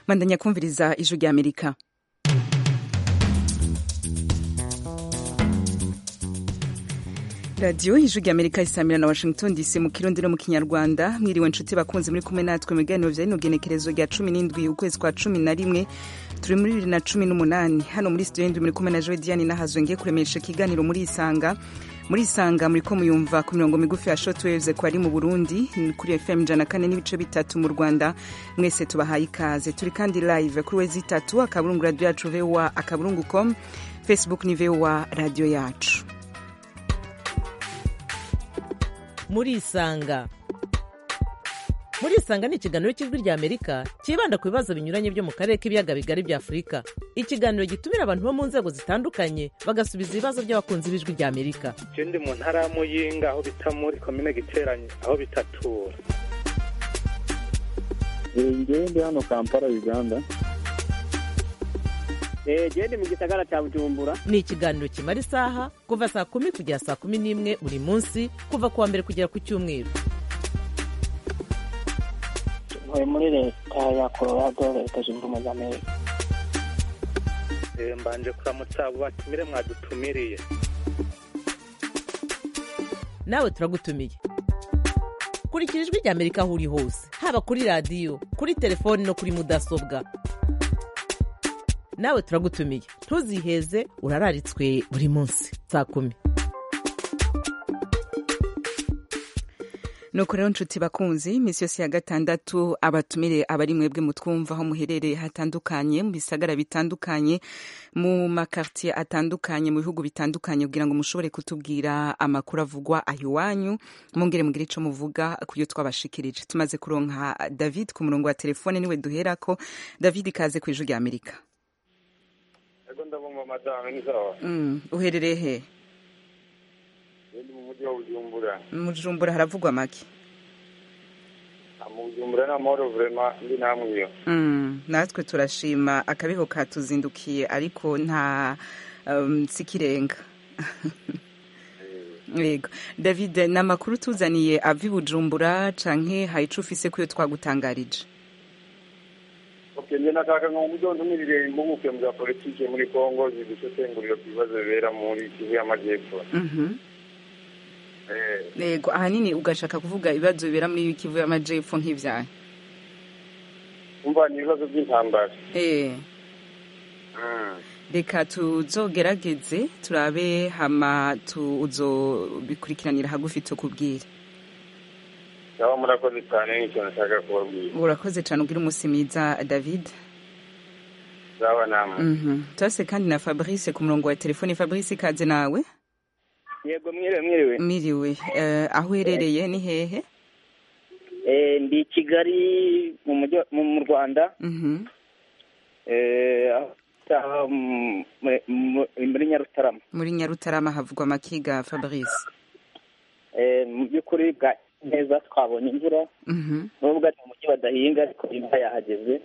bandanya kumviriza ijwi rya amerika radiyo ijwi rya amerika isamira na washington dc mu kirundi no mu kinyarwanda mwiriwe inshuti bakunze muri kumwe natwe mu biganiro bya rino genekerezo rya cumi n'indwi ukwezi kwa cumi na rimwe turi muri bibiri na cumi n'umunani hano muri studio ndwi muri kumwe na joe diane nahazwe ngiye kuremesha ikiganiro muri isanga muri isanga muri ko muyumva ku mirongo migufi ya shotwaves ko ari mu burundi kuri fm ijana kane n'ibice bitatu mu rwanda mwese tubahaye ikaze turi kandi live kuri wezi itatu akaburungu radiyo yacu voa akaburungu com facebook ni voa radiyo yacu muri isanga muri isanga ni ikiganiro cy'ijwi rya amerika cyibanda ku bibazo binyuranye byo mu karere k'ibiyaga bigari bya afurika ikiganiro gitumira abantu bo mu nzego zitandukanye bagasubiza ibibazo by'abakunzi b'ijwi rya amerika ndi mu ntara ya muyinga aho bita muri komine giteranye aho bitatura ngewe ndi hano kampala uganda gende mu gisagara cya bujumbura ni ikiganiro kimara isaha kuva saa kumi kugera saa kumi n'imwe buri munsi kuva ku wa mbere kugera ku cyumweru ntuye muri leta ya colorado leta zunze ubumwe za amerika mbanje kuramutsa abo batumire mwadutumiriye nawe turagutumiye kurikira ijwi rya amerika aho uri hose haba kuri radiyo kuri telefoni no kuri mudasobwa nawe turagutumiye ntuziheze urararitswe buri munsi saa kumi nuko rero nshuti bakunzi iminsi yose ya gatandatu abatumire abari mwebwe mutwumva aho muherereye hatandukanye mu bisagara bitandukanye mu makartiye atandukanye mu bihugu bitandukanye kugira ngo mushobore kutubwira amakuru avugwa aho iwanyu mwongere mugire icyo muvuga ku yo twabashikirije tumaze kuronka david ku murongo wa telefone niwe duherako david ikaze ku ijwi rya amerika ndabumva madamu ni sawa uherereye he ndi mu mujyi wa bujumbura mu bujumbura haravugwa make mu bujumbura ni amahoro vurema ndi namwe iyo natwe turashima akabeho katuzindukiye ariko nta sikirenga yego david ni amakuru tuzaniye ava i bujumbura canke hari ico ufise kuyo twagutangarije njye nataka ngo umudondo umirire impuguke mu bya politiki muri kongo zidusesengurira ku bibazo bibera muri kivu y'amajyepfo yego ahanini ugashaka kuvuga ibibazo bibera muri kivu y'amajyepfo nk'ibyaha umva ni ibibazo by'intambara reka tuzogerageze turabe hama tuzobikurikiranira hagufi tukubwire cyangwa murakoze cyane n'icyo nashaka kubabwira urakoze cyane ugira umunsi mwiza david zaba namwe turase kandi na fabrice ku murongo wa telefone fabrice ikaze nawe yego mwiriwe mwiriwe miriwe aho uherereye ni hehe ndi i kigali mu rwanda muri nyarutarama muri nyarutarama havugwa amakiga fabrice mu by'ukuri bwa neza twabonye imvura nubwo ari mu mujyi badahinga ariko imvura yahageze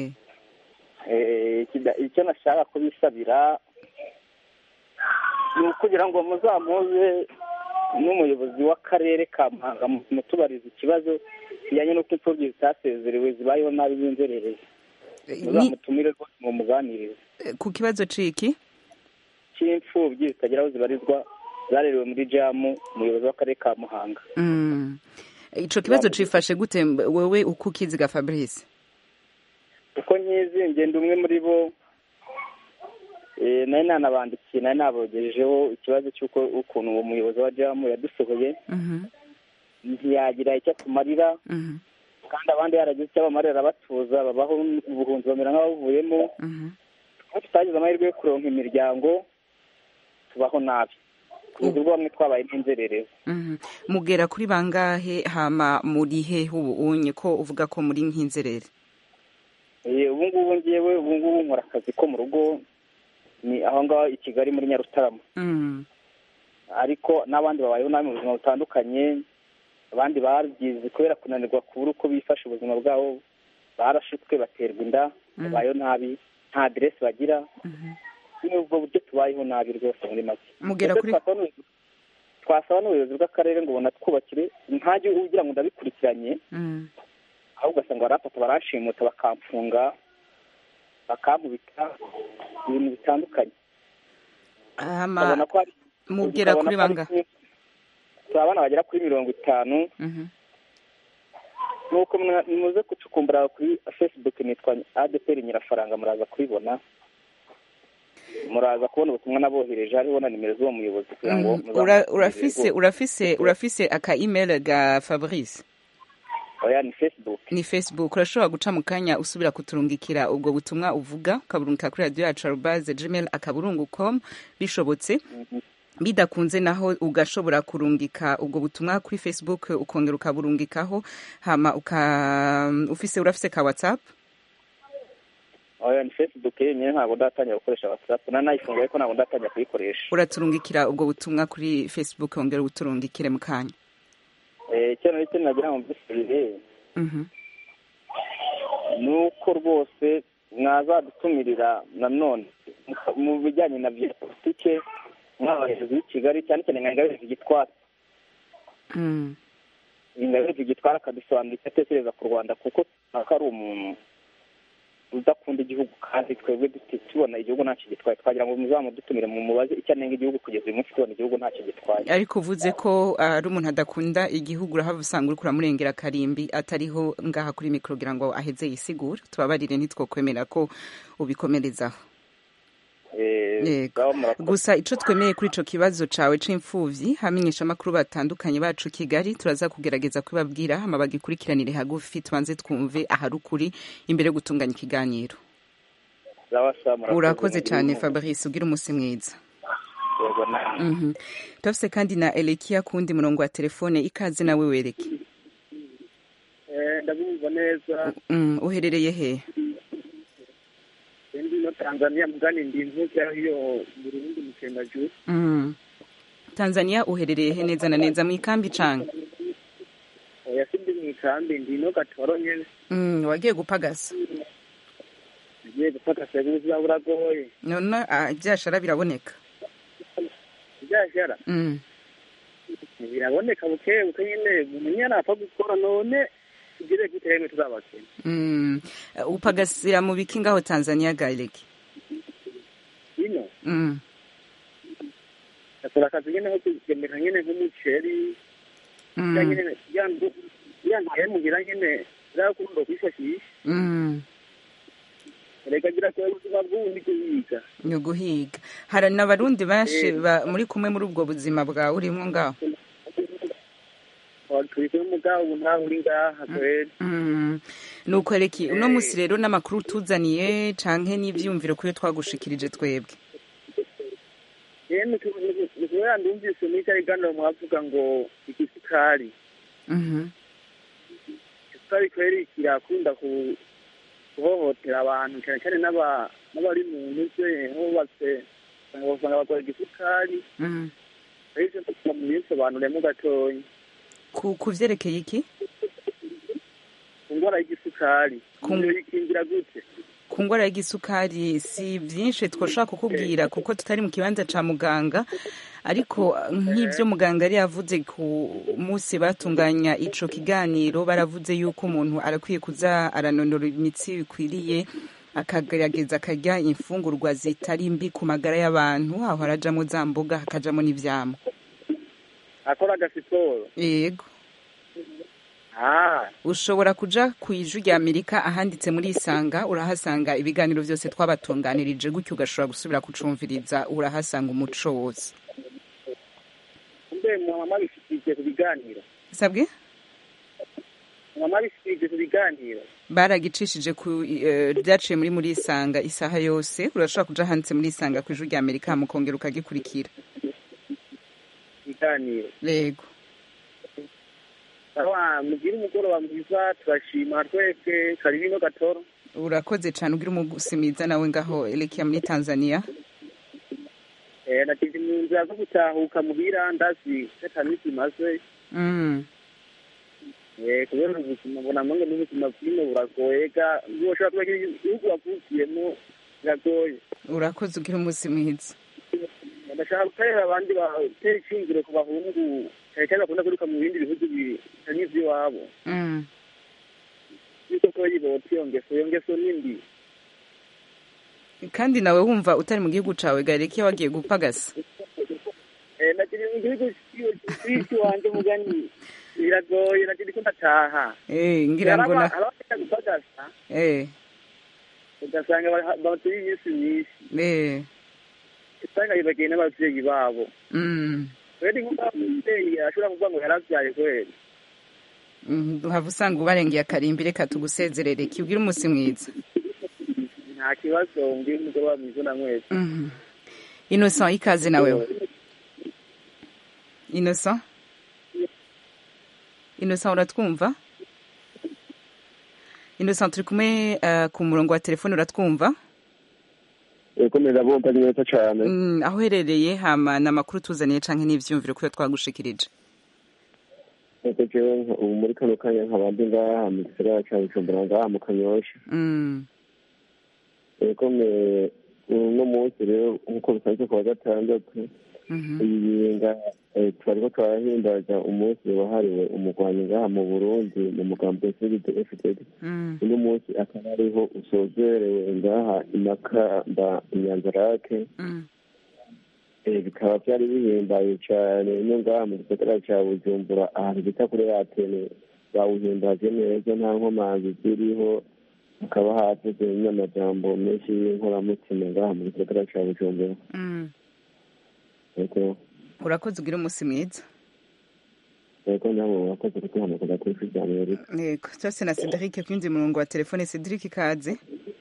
icyo nashaka kubisabira ni ukugira ngo muzamuze n'umuyobozi w'akarere ka muhanga mutubariza ikibazo kijyanye n'uko imfubyi zitasezerewe zibayeho nabi b'inzererezi muzamutumire rwose mu muganirize ku kibazo ciki cy'imfubyi zitagira aho zibarizwa zarerewe muri jamu umuyobozi w'akarere ka muhanga ico kibazo cifashe gute wewe uko ukiziga fabrice uko nkizi ngenda umwe muri bo nari nanabandikiye nari nabogejejeho ikibazo cy'uko ukuntu uwo muyobozi wa jamu yadusohoye ntiyagira icyo atumarira kandi abandi yaragize icyo abamarira arabatuza babaho ubuhunzi bamera nk'abavuyemo tutagize amahirwe yo kuronka imiryango tubaho nabi kugeza ubwo bamwe twabaye n'inzererezi mugera kuri bangahe hama muri he ubu unye ko uvuga ko muri nk'inzerere ubu ngubu ngewe ubu ngubu nkora akazi ko mu rugo ni aho ngaho i kigali muri nyarutarama ariko n'abandi babayeho nabi mu buzima butandukanye abandi babyize kubera kunanirwa kubura uko bifashe ubuzima bwabo barashutswe baterwa inda babayeho nabi nta aderesi bagira ni ubwo buryo tubayeho nabi rwose muri make mugera kuri twasaba n'ubuyobozi bw'akarere ngo bunatwubakire ntajye ugira ngo ndabikurikiranye ahubwo ugasanga barafata barashimuta bakamfunga bakankubita ibintu bitandukanye hama ukabona ko hari mugera ukabona kuri ko hari banga kimwe- turi abana bagera kuri mirongo itanu Mhm. nuko mwa- muze gucukumbura kuri facebook nitwa adeperi nyirafaranga muraza kubibona muraza kubona ubutumwa nabohereje hariho na nimero z'uwo muyobozi kugira ngo Mm, ura- muzamukurikire urafise rwose. urafise urafise aka email ga Fabrice oya ni facebook ni facebook urashobora guca mu kanya usubira kuturungikira ubwo butumwa uvuga ukaburungika kuri radio yacu arubaze gmail akaburungu com bishobotse bidakunze naho ugashobora kurungika ubwo butumwa kuri facebook ukongera ukaburungikaho hama uka ufise urafise ka whatsapp oya ni facebook yenyine ntabwo ndatangira gukoresha whatsapp na nayifunguye ko ntabwo ndatangira kuyikoresha uraturungikira ubwo butumwa kuri facebook wongera ubuturungikire mu kanya Eh, icyo nari cyo nagira ngo mbisubire Mhm. ni uko rwose mwazadutumirira nanone mu- mu bijyanye na bya politike nk'abayobozi b'i kigali cyane cyane nka ingabire zigitwara Mm. ingabire zigitwara akadusobanurira icyo atekereza ku rwanda kuko ko ari umuntu udakunda igihugu kandi twebwe duti- tubona igihugu ntacyo gitwaye twagira ngo muzamudutumire mu mubaze icyo anenga igihugu kugeza uyu munsi tubona igihugu ntacyo gitwaye ariko uvuze ko ari umuntu adakunda igihugu urahava usanga uriko uramurengera karimbi atariho ngaha kuri mikoro kugira ngo aheze yisigure tubabarire ntitwokwemera ko ubikomerezaho Eh, Yego. ngaho murakoze. gusa ico twemeye kuri ico kibazo cawe c'imfuvyi hamenyesha amakuru batandukanye bacu kigali turaza kugerageza kubabwira hama bagikurikiranire hagufi tubanze twumve ahari ukuri imbere yo gutunganya ikiganiro Sawa, sawa, murakoze. urakoze cane fabrice ugira umusi mwiza Yego, namwe. Mhm. turafise kandi na elekia kundi murongo wa telefone ikaze nawe wereke ndabumva neza Mm, uherereye he ndi no tanzania mugani ndi mvuga iyo burundi mu cendajuru Mm. tanzania uherereye he neza na neza mu ikambi canga oya sindi mu ikambi ndi no gatoro nyene Mm, wagiye gupagasa ngiye gufata ubuzima buragoye none ah, ivyashara biraboneka byajara Mm. biraboneka buke buke nyine umenye napfa gukora none tugire gute yemwe tuzabakene Mm. upagasira mu biki ngaho tanzania gaeleki ino Mm. akora akazi nyene nko kugemera nyene nk'umuceri ya Mm. nyene yandu yandaye mugira nyene zakunda kwifashisha Mm. reka gira ko ubuzima bw'ubundi kuyiga ni uguhiga hari n'abarundi benshi ba- muri kumwe muri ubwo buzima bwawe urimo ngaho turi kumwe mugabo ubu ntawe uri ngaha kweri Mm. ni ukwereki uno musi rero n'amakuru tuzaniye canke n'ivyumviro kuyo twagushikirije twebwe yemwe kubera ndumvise muri cya kiganiro mwavuga ngo igisukari Mhm. igisukari kweri kirakunda ku guhohotera abantu cyane cyane n'aba- n'abari mu ntuze bubatse usanga bakora igisukari Mm. ariko tuba mu bisobanuremo gatoya ku ku vyerekeye iki ku ndwara y'igisukari Ku- ibyo bikingira gute ku ngwara y'igisukari si vyinshi twoshobora kukubwira kuko tutari mu kibanza ca muganga ariko nk'ivyo muganga yari yavuze ku munsi batunganya ico kiganiro baravuze yuko umuntu arakwiye kuza aranonora imitsi bikwiriye akagerageza akarya imfungurwa zitari mbi ku magara y'abantu aho harajamwo za mboga hakajamwo n'ivyamwa akora agasiporo yego ah ushobora kuja ku ijwi rya amerika ahanditse muri isanga urahasanga ibiganiro vyose twabatunganirije gutyo ugashobora gusubira kucumviriza urahasanga umuco wose mbe mwama bishikirije ku biganiro sabwe mwama bishikirije ku biganiro baragicishije ku eh, ryaciye muri muri isanga isaha yose urashobora kuja handitse muri isanga ku ijwi rya amerika mukongera ukagikurikira ibiganiro yego awa mugire umugoroba mwiza turashima twese karibu ino gatoro urakoze cane ugira umugusi mwiza nawe ngaho elekia muri tanzania eh nagize mu nzira zo gutahuka muhira ndazi setamisi maze mm. eh kubera ubuzima mbona mwange n'ubuzima bwino buragoye ga ushobora kuba igihugu wavukiyemo biragoye urakoze ugira umusi mwiza ndashaka guterera abandi batera ishingiro ku bahungu cyane cyane bakunda kwiruka mu bindi bihugu bitari ivy'iwabo mm. yuko ko yibotse iyo ngeso iyo ngeso ni mbi kandi nawe wumva utari mu gihugu cawe gareke iyo wagiye gupagasa Eh, nakiri mu gihugu cy'isi wanje mugani biragoye nakiri ko ndataha Eh, ngira ngo na abafite gupagasa eh ugasanga ba- batuye iminsi myinshi eh usanga bibagiye n'abavyeyi babo mm rero nk'uko umuvyeyi ashobora kuvuga ngo yaravyaye kweli Mm, duhava usanga ubarengeye akarimbi reka tugusezerere kibwire umunsi mwiza nta kibazo mbwira umugoroba mwiza na mwese Mhm. innocent ikaze na wewe innocent innocent uratwumva innocent turi kumwe eh, ku murongo wa telefone uratwumva komeza bumva neza cyane Mm, aho uherereye hama ni amakuru tuzaniye canke n'ivyumviro kuyo twagushikirije nuko jewe nka- ubu muri kano kanya nkaba ndi ngaha mu gisagara ca bujumbura ngaha mu kanyosha Mm, eko me uno munsi rero nk'uko bisanzwe ku wa gatandatu mhm, iyinga twariko turahimbaza umunsi wahariwe umugwanyi ngaha mu burundi mu mugambo w'isiride fdd mm, uno munsi akaba ariho usozerewe ngaha imakamba inyanzarake mm, Eh, bikaba byari bihimbaye cyane no ngaha mu gisagara cya bujumbura ahantu bita kuri atene bawuhimbaje neza nta nkomanzi ziriho hakaba havuze n'amajambo menshi y'inkoramutima ngaha mu gisagara cya bujumbura mm. eko urakoze ugire umunsi mwiza eko namwe murakoze kutuhamagara kuri ijwi rya amerika yego cyose na cedric kwinjiye umurongo wa telefone cedric ikaze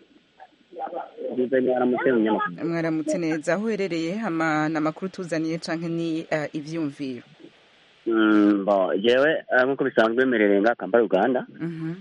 mwaramutse neza aho uherereye hama ni amakuru tuzaniye canke ni eh, ivyumviro Mm, bo jewe eh, nk'uko bisanzwe merereye nga kampala uganda Mhm,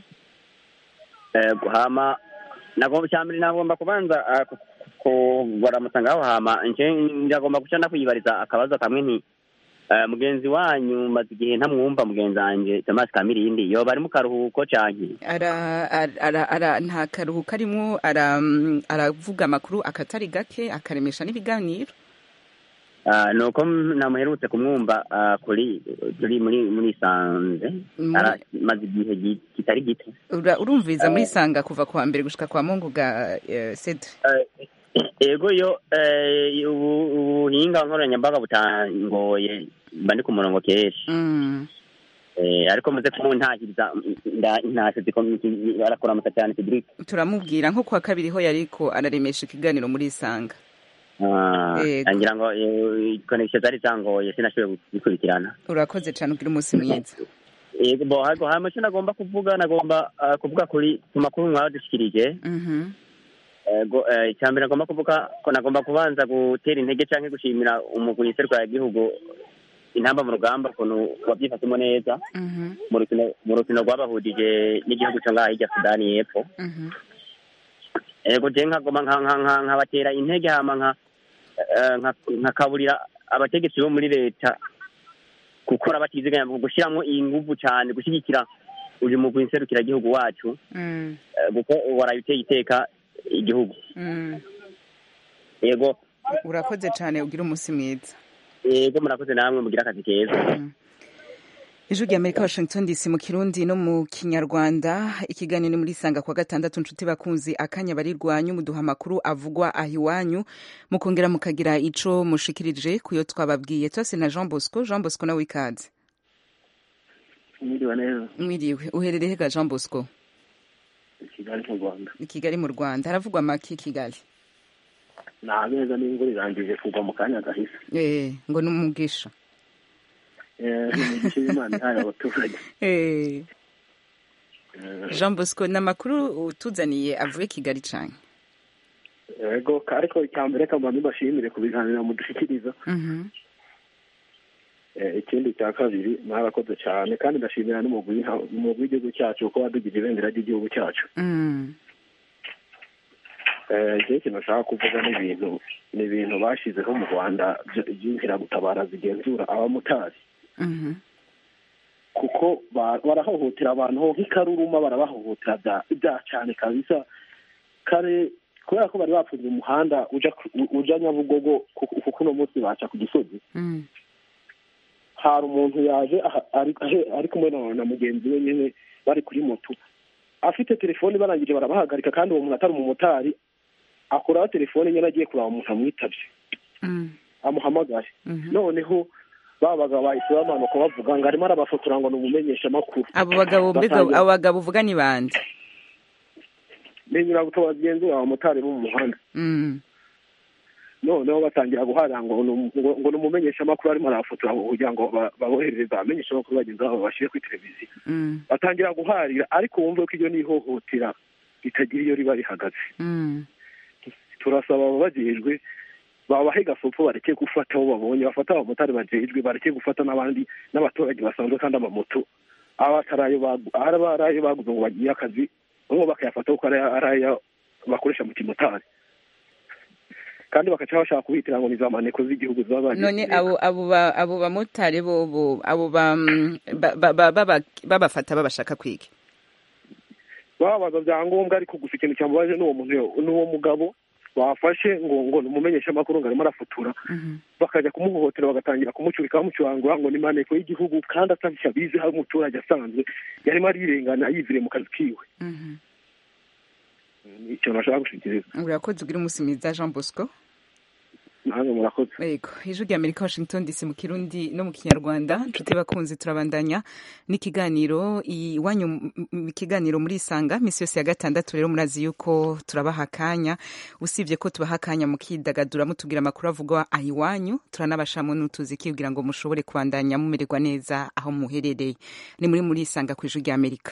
Eh, hama nagomba cyambere nagomba kubanza eh, ku- kubaramutsa ngaho hama nje ndagomba guca nakwiyibariza akabazo kamwe nti eh, mugenzi wanyu maze igihe ntamwumva mugenzi wanje Thomas Kamirindi yoba ari mu karuhuko canke ara ara- ara ara nta karuhuko arimwo ara mm, aravuga amakuru akatari gake akaremesha n'ibiganiro Ah, nuko m- namuherutse kumwumva ah, kuri turi muri muri sanze Muri- Ara- maze igihe gi- kitari gito Ura- urumviriza muri sanga kuva kwa mbere gushika kwa mungu ga eh, cedric ego yo eh, ubu- ubuhinga nkoranyambaga butangoye mba ndi ku murongo kenshi Mm, Eh, ariko muze kumuntahiriza nda- ntashye ziko- arakuramutsa cyane Cedric turamubwira nko kwa kabiri ho yariko araremesha ikiganiro muri sanga Ah, Yego. ngira ngo eh, connection zari zangoye sinashoboye gukurikirana urakoze cane ugira umunsi mwiza yego bo hago hama icyo nagomba kuvuga nagomba ah, kuvuga kuri ku makuru mwadushikirije Mhm, ego eh, icyambere nagomba kuvuga ko nagomba kubanza gutera intege canke gushimira umugwi serukira igihugu intamba mu rugamba ukuntu wabyifashemo neza mhm, mu rukino mu rukino rwabahurije n'igihugu cyo ngaha hirya sudani y'epfo mhm, ego je nkagoma nka- nka- nka- nkabatera intege hama nka eh, nka- nkakaburira abategetsi bo muri leta gukora batiziganya gushyiramo inguvu cyane gushyigikira uyu mugwi nserukiragihugu wacu mm, eh, kuko waraye uteye iteka igihugu mm. yego urakoze cane ugira umunsi mwiza yego murakoze namwe mugira akazi keza ijwi rya amerika washington dc mu kirundi no mu kinyarwanda ikiganiro ni muri sanga kwa gatandatu nshuti bakunzi akanya barirwanyu muduha amakuru avugwa aho iwanyu mukongera mukagira ico mushikirije kuyo twababwiye twese na jean bosco jean bosco nawe ikaze mwiriwe neza mwiriwe uherereye ga jean bosco kigali mu rwanda i kigali mu rwanda haravugwa make i kigali nta meza n'imvura irangije kugwa mu kanya gahise eh ngo ni umugisha Eh, ni imigisha y'imana ihaye abaturage eh Eh, jean bosco ni amakuru utuzaniye avuye kigali cane yego ariko icya mbere kamba mbashimire ku biganiro mudushikiriza Mhm, Eh, ikindi cya kabiri mwarakoze cyane kandi ndashimira n'umugwi w'iha- umugwi w'igihugu cyacu kuko wadugira ibendera ry'igihugu cyacu mm, Eh, igihe ikintu nshaka kuvuga ni ibintu ni ibintu bashyizeho mu rwanda by- by'inkeragutabara zigenzura abamotari mhm, kuko ba- barahohotera abantu ho nk'ikaruruma barabahohotera bya- bya cyane kabisa kare kubera ko bari bapfunze umuhanda uja ku- uja nyabugogo kuko kuko uno munsi baca ku gisozi mm, hari umuntu yaje aha- ari ahe- ari kumwe na na mugenzi we nyine bari kuri moto afite telefone barangije barabahagarika kandi uwo muntu atari umumotari akuraho telefone nyine agiye kureba umuntu amwitabye amuhamagaye noneho ba bagabo bahise bamanuka bavuga ngo arimo arabafotora ngo ni umumenyeshamakuru abo bagabo mbega abo bagabo uvuga ni bande ni nyirabuto bagenzi bawe abamotari bo mu muhanda noneho batangira guharira ngo ngo ni umumenyeshamakuru arimo arabafotora kugira ngo baboherereze abamenyeshamakuru bagenzi babo bashyire kuri televiziyo batangira guharira ariko wumve ko iryo ni ihohotera ritagira iyo riba rihagaze turasaba ababajejwe babahe gasopo bareke gufata abo babonye bafata abamotari bajejwe bareke gufata n'abandi n'abaturage basanzwe kandi amamoto aba ari ayo baguze ngo bagiye akazi bamwe bakayafata kuko ari ayo bakoresha mu kimotari kandi bakaca bashaka kubitira ngo ni za maneko z'igihugu zaba none abo abo abo bamotari bo abo babafata babashaka kwiga babaza byangombwa ariko gusa ikintu cyamubaje n'uwo muntu n'uwo mugabo bafashe ngo ngo ni umumenyeshamakuru ngo arimo arafotora bakajya kumuhohotera bagatangira kumucurika bamucurangura ngo ni maneko y'igihugu kandi atabisha bizi hari umuturage asanzwe yarimo arirengana yivire mu kazi kiwe icyo nashaka gushikiriza urakoze ugira umunsi mwiza jean bosco nange murakoze yego ijwi rya amerika washington dc mu kirundi no mu kinyarwanda nshuti bakunzi turabandanya n'ikiganiro iwanyu ikiganiro muri isanga minsi yose ya gatandatu rero murazi yuko turabaha akanya usibye ko tubaha akanya mukidagadura mutubwira amakuru avugwa aha iwanyu turanabashamo n'utuziki kugira ngo mushobore kubandanya mumererwa neza aho muherereye ni muri muri isanga ku ijwi rya amerika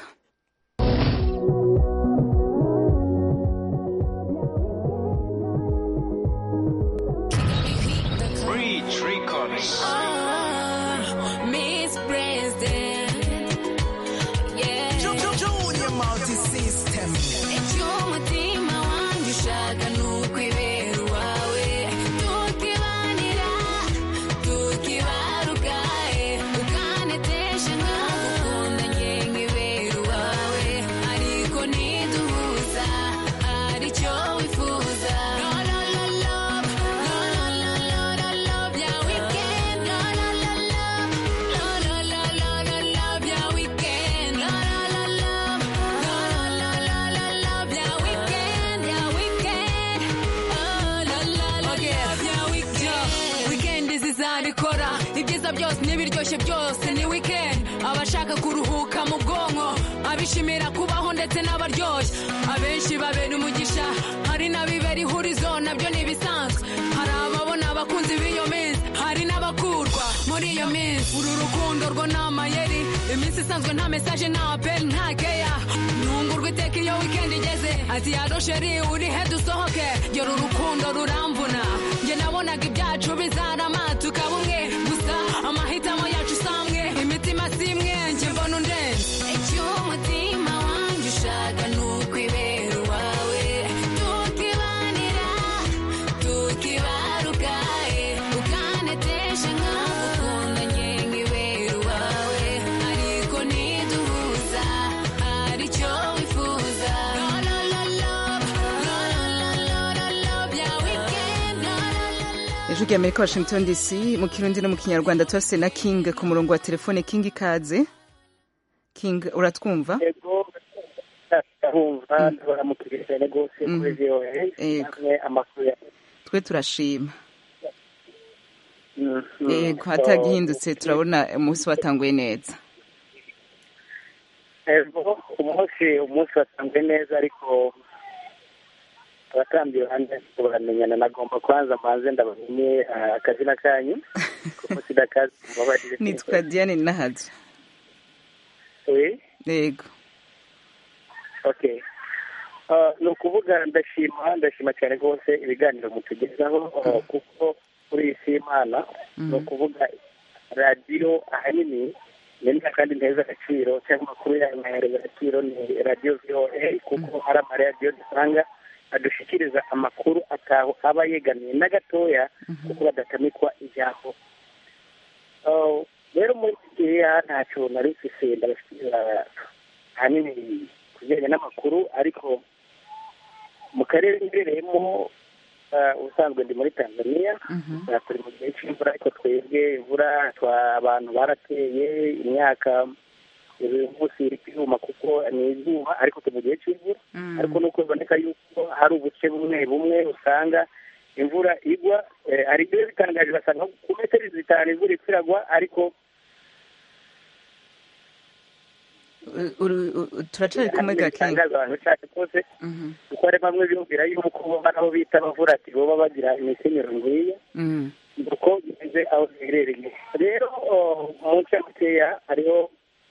byose n'ibiryoshye byose ni weekend abashaka kuruhuka mu bwonko abishimira kubaho ndetse n'abaryoshye abenshi babera umugisha hari n'abibera ihurizo nabyo ni ibisanzwe hari ababona abakunzi b'iyo minsi hari n'abakurwa muri iyo minsi uru rukundo rwo ni amayeri iminsi isanzwe nta mesaje nta apeli nta keya ntungurwa iteka iyo weekend igeze ati yaro sheri uri he dusohoke gera urukundo ruramvuna njye nabonaga ibyacu bizarama tukaba umwe gusa amahitamo yacu samwe imitima simwe njye mbona undenze icyo umutima wanjye ushaka ni ukwibera uwawe tukibanira tukibaruka ukanetesha nkagukunda njye nkibera uwawe ariko ntiduhuza aricyo wifuza ijwi rya amerika washington dc mu kirundi no mu kinyarwanda turase na king ku murongo wa telefone king ikaze king uratwumva yego ndabumva ndabaramukiriye cyane rwose kuri voa namwe amakuru ya twe turashima yego hatagihindutse turabona umunsi watanguye neza yego umunsi umunsi watanguye neza ariko abatambyi banjye baramenyana nagomba kubanza mbanze ndabamenye akazina kanyu kuko sidakazi mubabarire nitwa diane nahaja yego okay ni ukuvuga ndashima ndashima cyane rwose ibiganiro mutugezaho kuko kuri iyi si y'imana ni ukuvuga radiyo ahanini nemera kandi nteza agaciro cyangwa amakuru yayo nkahereza agaciro ni radiyo voa kuko hari amaradiyo dusanga adushyikiriza amakuru ataho aba yegamiye na gatoya kuko badatamikwa ijambo rero muri iki gihe ntacyo nari mfise ndabashyikiriza ahanini ku bijyanye n'amakuru ariko mu karere mbereyemo ubusanzwe ndi muri tanzania turi mu gihe cy'imvura ariko twebwe imvura abantu barateye imyaka uyu munsi iri kwiyuma kuko ni izuba ariko turi mu gihe cy'imvura ariko nuko biboneka yuko hari ubuce bumwe bumwe usanga imvura igwa eh, hari ibyo bitangaje basanga ku metero zitanu imvura ikwiragwa ariko Uru- uru- turacari kumwe gakenga bitangaza abantu cyane rwose kuko hari bamwe biyumvira yuko bo nabo bita abavura ati boba bagira imikenyero nk'iya Mm. uko bimeze aho biherereye rero oh, mu ncamakeya hariho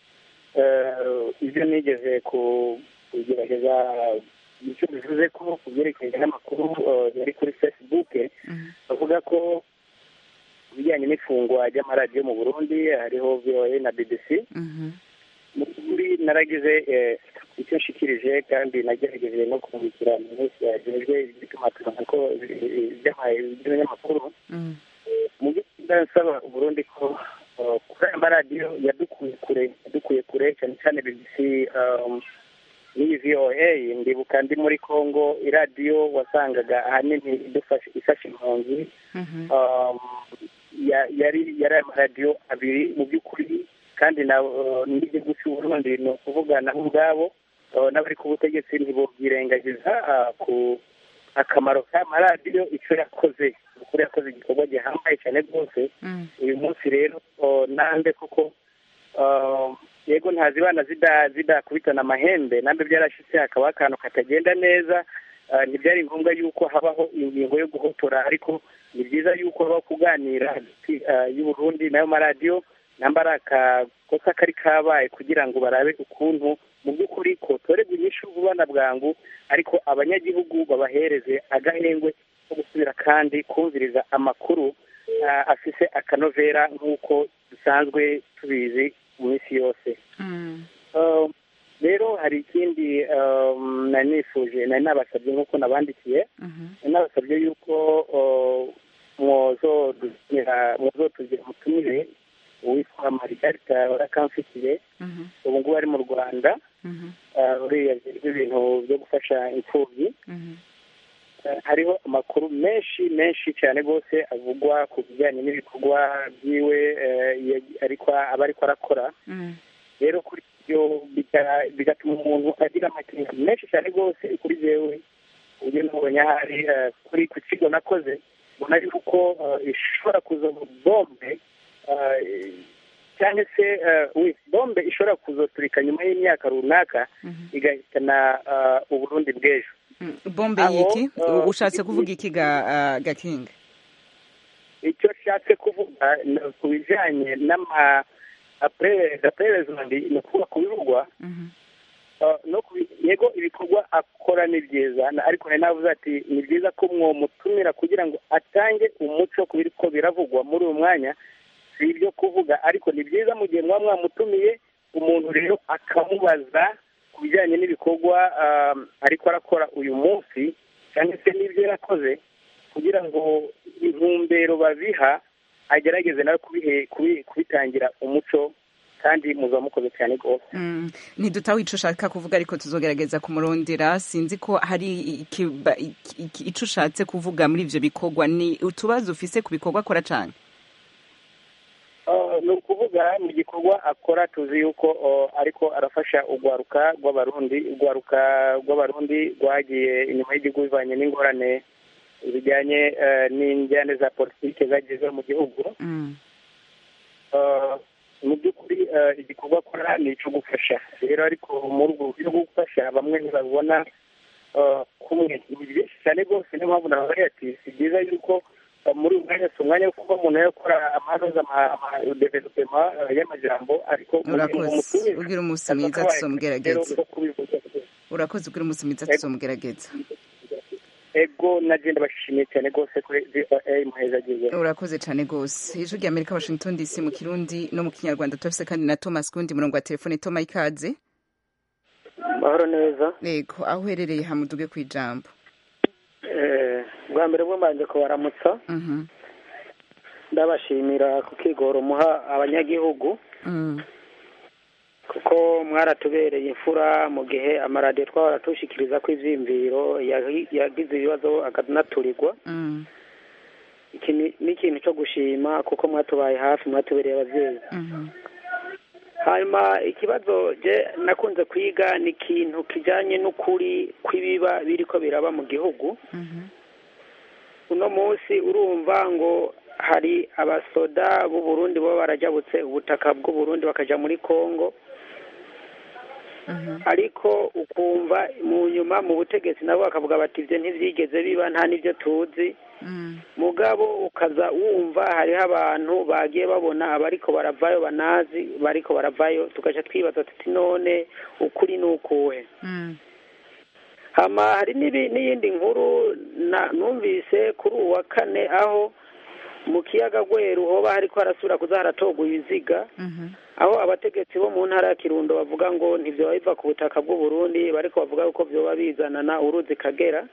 eh, ibyo nigeze ku- kugerageza icyo bivuze ko ku byerekeye n'amakuru eh, yari kuri facebook bavuga ko ku bijyanye n'ifungwa ry'amaradiyo mu burundi hariho voa na bbc mu by'ukuri naragize eh, icyo nshikirije kandi nagerageje no kumurikira minsi yajejwe iby'itumatumanako ko by'abanyamakuru mu by'ukuri ndasaba uburundi ko uh, kuri aya maradiyo yadukuye kure yadukuye kure cyane cyane bbc um, n'iyi voa ndibuka ndi muri congo iradiyo wasangaga ahanini idufasha ifasha impunzi um, ya- yari yari amaradiyo abiri mu by'ukuri kandi na uh, n'igihugu cy'uburundi ni ukuvuga nabo ubwabo uh, n'abari ku butegetsi ntibobyirengagiza uh, ku akamaro k'amaradiyo icyo yakoze ukuri yakoze igikorwa gihambaye cyane rwose uyu munsi rero uh, nambe kuko uh, yego ntazibana zida zidakubitana amahembe nambe byarashyitse hakaba akantu katagenda neza uh, ntibyari ngombwa yuko habaho ingingo yo guhotora ariko ni byiza yuko habaho kuganira hagati uh, y'uburundi n'ayo maradiyo namba ari akakosa kari kabaye kugira ngo barabe ukuntu mu by'ukuri kotorerwa inyishu vuba na bwangu ariko abanyagihugu babahereze agahengwe ko gusubira kandi kumviriza amakuru ah, afise akanovera nk'uko dusanzwe tubizi mu minsi yose Um, rero hari ikindi um, nari nifuje nari nabasabye nk'uko nabandikiye nari nabasabye yuko uh, mwozodutumira mwozotugira umutumire uwitwa marigarita barakamfitire ubu ngubu ari mu rwanda uh, uriya ajejwe ibintu byo gufasha imfubyi Eh, hariho amakuru menshi menshi cyane rwose avugwa ku bijyanye n'ibikorwa byiwe eh, ya- ariko aba ariko arakora rero kuri ibyo biga- bigatuma umuntu agira amakenga menshi cyane rwose kuri jewe uburyo nabonye ahari eh, kuri ku kigo nakoze mbona yuko eh, ishobora kuza bombe eh, cyangwa se eh, oui, bombe ishobora kuzoturika nyuma y'imyaka runaka igahitana eh, uburundi bw'ejo bombe Aho, yiki uh, ushatse kuvuga iki ga ah, gakinga icyo nshatse kuvuga ni ku bijyanye n'ama aperezida ni ukuvuga ku bivugwa Uh, no ku bi- yego ibikorwa akora ni byiza na- ariko nari navuze ati ni byiza ko mwomutumira kugira ngo atange umuco ku biriko biravugwa muri uyu mwanya si ibyo kuvuga ariko ni byiza mu gihe mwaba mwamutumiye umuntu rero akamubaza ku bijyanye n'ibikorwa um, ariko arakora uyu munsi cyangwa se n'ibyo yarakoze kugira ngo intumbero babiha agerageze nawe kubihe- kubi- kubitangira umuco kandi muza mukoze cyane rwose Mm, ntidutaho ico ushaka kuvuga ariko tuzogerageza kumurondera sinzi ko hari ikiba- iki- iki- ico ushatse kuvuga muri ivyo bikorwa ni utubazo ufise ku bikorwa akora cane Uh, ni ukuvuga mu gikorwa akora tuzi yuko uh, ariko arafasha urwaruka rw'abarundi urwaruka rw'abarundi rwagiye inyuma y'igihugu bivanye n'ingorane zijyanye uh, n'injyane za politike zagize mu gihugu Uh, mu by'ukuri uh, igikorwa akora ni icyo gufasha rero ariko muri ubwo buryo bwo gufasha bamwe ntibabona uh, kumwe ni byinshi cyane rwose niyo mpamvu nabaye ati si byiza yuko uh, muri uyu mwanya si umwanya wo kuba umuntu yakora amanoza amadevelopema y'amajambo ariko urakoze ugira umunsi mwiza tuzomugerageza urakoze ugira umunsi mwiza tuzomugerageza ego nagenda bashimiye cyane rwose kuri voa muhezagize urakoze cyane rwose ijwi rya amerika washington dc mu kirundi no mu kinyarwanda turafise kandi na thomas kundi murongo wa telefone toma ikaze mahoro neza yego aho uherereye hamuduge ku ijambo Eh, bwa mbere bwo mbanje kubaramutsa Mhm. ndabashimira ku kigoro muha abanyagihugu Mm. kuko mwaratubereye imfura mu gihe amaradiyo twahora tushikiriza ko ivyiyumviro yahi- yagize ibibazo akanaturirwa Mm. iki ni ni ikintu cyo gushima kuko mwatubaye hafi mwatubereye abavyeyi Mhm. hanyuma ikibazo je nakunze kwiga ni ikintu kijyanye n'ukuri kw'ibiba biriko biraba mu gihugu uno munsi urumva ngo hari abasoda b'u Burundi baba barajabutse ubutaka bw'u Burundi bakaja muri Kongo ariko ukumva mu nyuma mu butegetsi nabo bakavuga bati ibyo ntibyigeze biba nta n'ibyo tuzi mugabo ukaza wumva hariho abantu bagiye babona abariko baravayo banazi bariko baravayo tugaca twibaza tuti none ukuri ni ukuhe hama hari n'ibi- n'iyindi nkuru na- numvise kuri uwu wa kane aho mu kiyaga gweru hoba hariko harasubira kuza haratorwa ibiziga aho abategetsi bo mu ntara ya kirundo bavuga ngo ntivyoba biva ku butaka bw'u Burundi bariko bavuga yuko vyoba bizanana uruzi kagera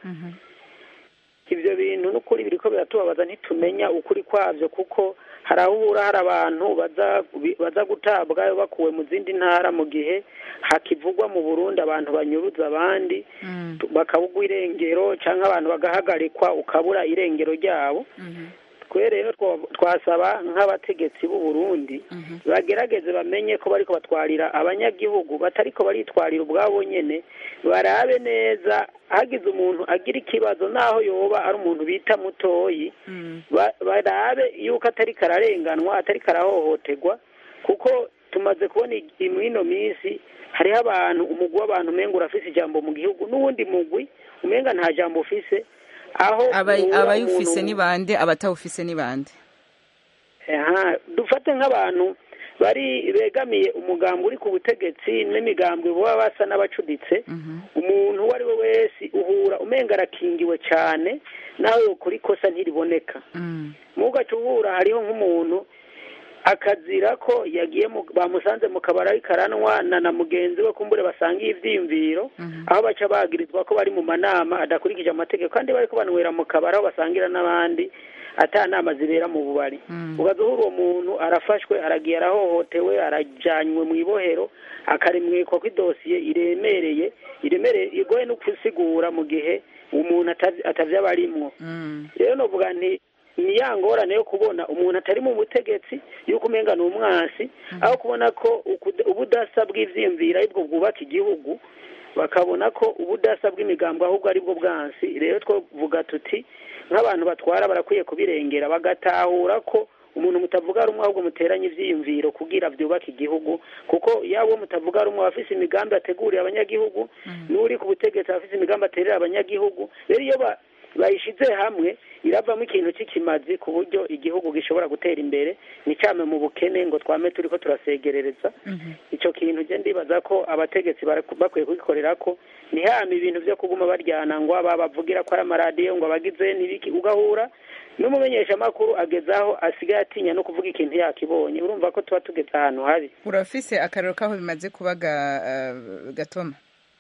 ivyo bintu n'ukuri biriko biratubabaza ntitumenya ukuri kwavyo kuko hari aho uhura hari abantu baza baza gutabwayo bakuwe mu zindi ntara mu gihe hakivugwa mu burundi abantu banyuruza abandi bakabugwa irengero cyangwa abantu bagahagarikwa ukabura irengero ryabo twe rero two- twasaba nk'abategetsi b'u Burundi bagerageze bamenye ko bariko batwarira abanyagihugu batariko baritwarira ubwabo nyene barabe neza hagize umuntu agira ikibazo naho yoba ari umuntu bita mutoyi ba- barabe yuko atari kararenganwa atari karahohoterwa kuko tumaze kubona i- mw'ino minsi hariho abantu umugwi w'abantu umenga urafise ijambo mu gihugu n'uwundi mugwi umenga nta jambo ufise aho Aba- uhura abayufise umuntu- ni bande abatawufise ni bande Aha, dufate nk'abantu bari begamiye umugambi uri ku butegetsi n'imigambwe baba basa n'abacuditse umuntu uwo ari we wese uhura umenga arakingiwe cyane nawe ukora ikosa ntiriboneka mu gace uhura hariho nk'umuntu akazira ko yagiye mu- bamusanze mu kabari ariko aranwa na na mugenzi we kumbure basangiye ivyiyumviro aho baca bagirizwa ko bari mu manama adakurikije amategeko kandi bariko banywera mu kabari aho basangira n'abandi ata nama zibera mu bubari ugaza uhura uwo muntu arafashwe aragiye arahohotewe arajanywe mu ibohero akarimwikwa ko idosiye iremereye iremereye igoye no gusigura mu gihe umuntu atazi- atavyaba arimwo rero novuga nti ni ya ngorane yo kubona umuntu atari mu butegetsi yuko umenga ni umwansi aho kubona ko ukuda- ubudasa bw'ivyiyumviro aribwo bwubaka igihugu bakabona ko ubudasa bw'imigambo ahubwo aribwo bwansi rero twovuga tuti nk'abantu batwara barakwiye kubirengera bagatahura ko umuntu mutavuga rumwe ahubwo muteranye ivyiyumviro kugira vyubake igihugu kuko yaba uwo mutavuga rumwe aba afise imigambi ateguriye abanyagihugu n'uri ku butegetsi aba afise imigambi aterera abanyagihugu rero iyo ba- bayishize hamwe iravamo ikintu cy'ikimazi ku buryo igihugu gishobora gutera imbere nticame mu bukene ngo twame turiko turasegerereza ico kintu je ndibaza ko abategetsi bara- bakwiye kugikorera ko ntihame ibintu vyo kuguma baryana ngo aba bavugira ko ari amaradiyo ngo abagize n'ibiki ugahura n'umumenyeshamakuru ageze aho asigaye atinya no kuvuga ikintu yakibonye urumva ko tuba tugeze ahantu habi urafise akarero k'aho bimaze kuba ga- eh, gatoma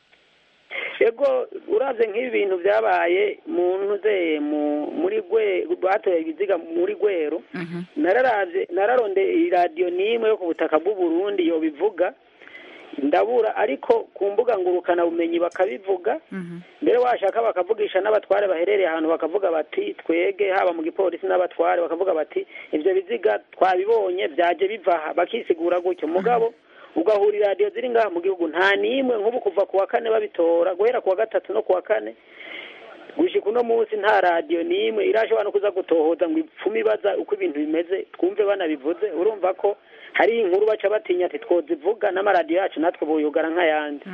ego uravye nk'ibi bintu vyabaye mu ntuze mu muri gwe batoye ibiziga muri gwero nararavye nararonde iradiyo n'imwe yo ku butaka bw'u Burundi yo bivuga ndabura ariko ku mbuga ngurukana bumenyi bakabivuga mbere washaka bakavugisha n'abatware baherereye ahantu bakavuga bati twege haba mu gipolisi n'abatware bakavuga bati ivyo biziga twabibonye vyaje biva aha bakisigura gutyo mugabo ugahura iradiyo ziri ngaha mu gihugu nta n'imwe nk'ubu kuva ku wa kane babitora guhera ku wa gatatu no ku wa kane gushika uno munsi nta radiyo n'imwe irashobora no kuza gutohoza ngo ipfume ibaza uko ibintu bimeze twumve banabivuze urumva ko hari inkuru baca batinya ati twozivuga n'amaradiyo yacu natwe buyugara nk'ayandi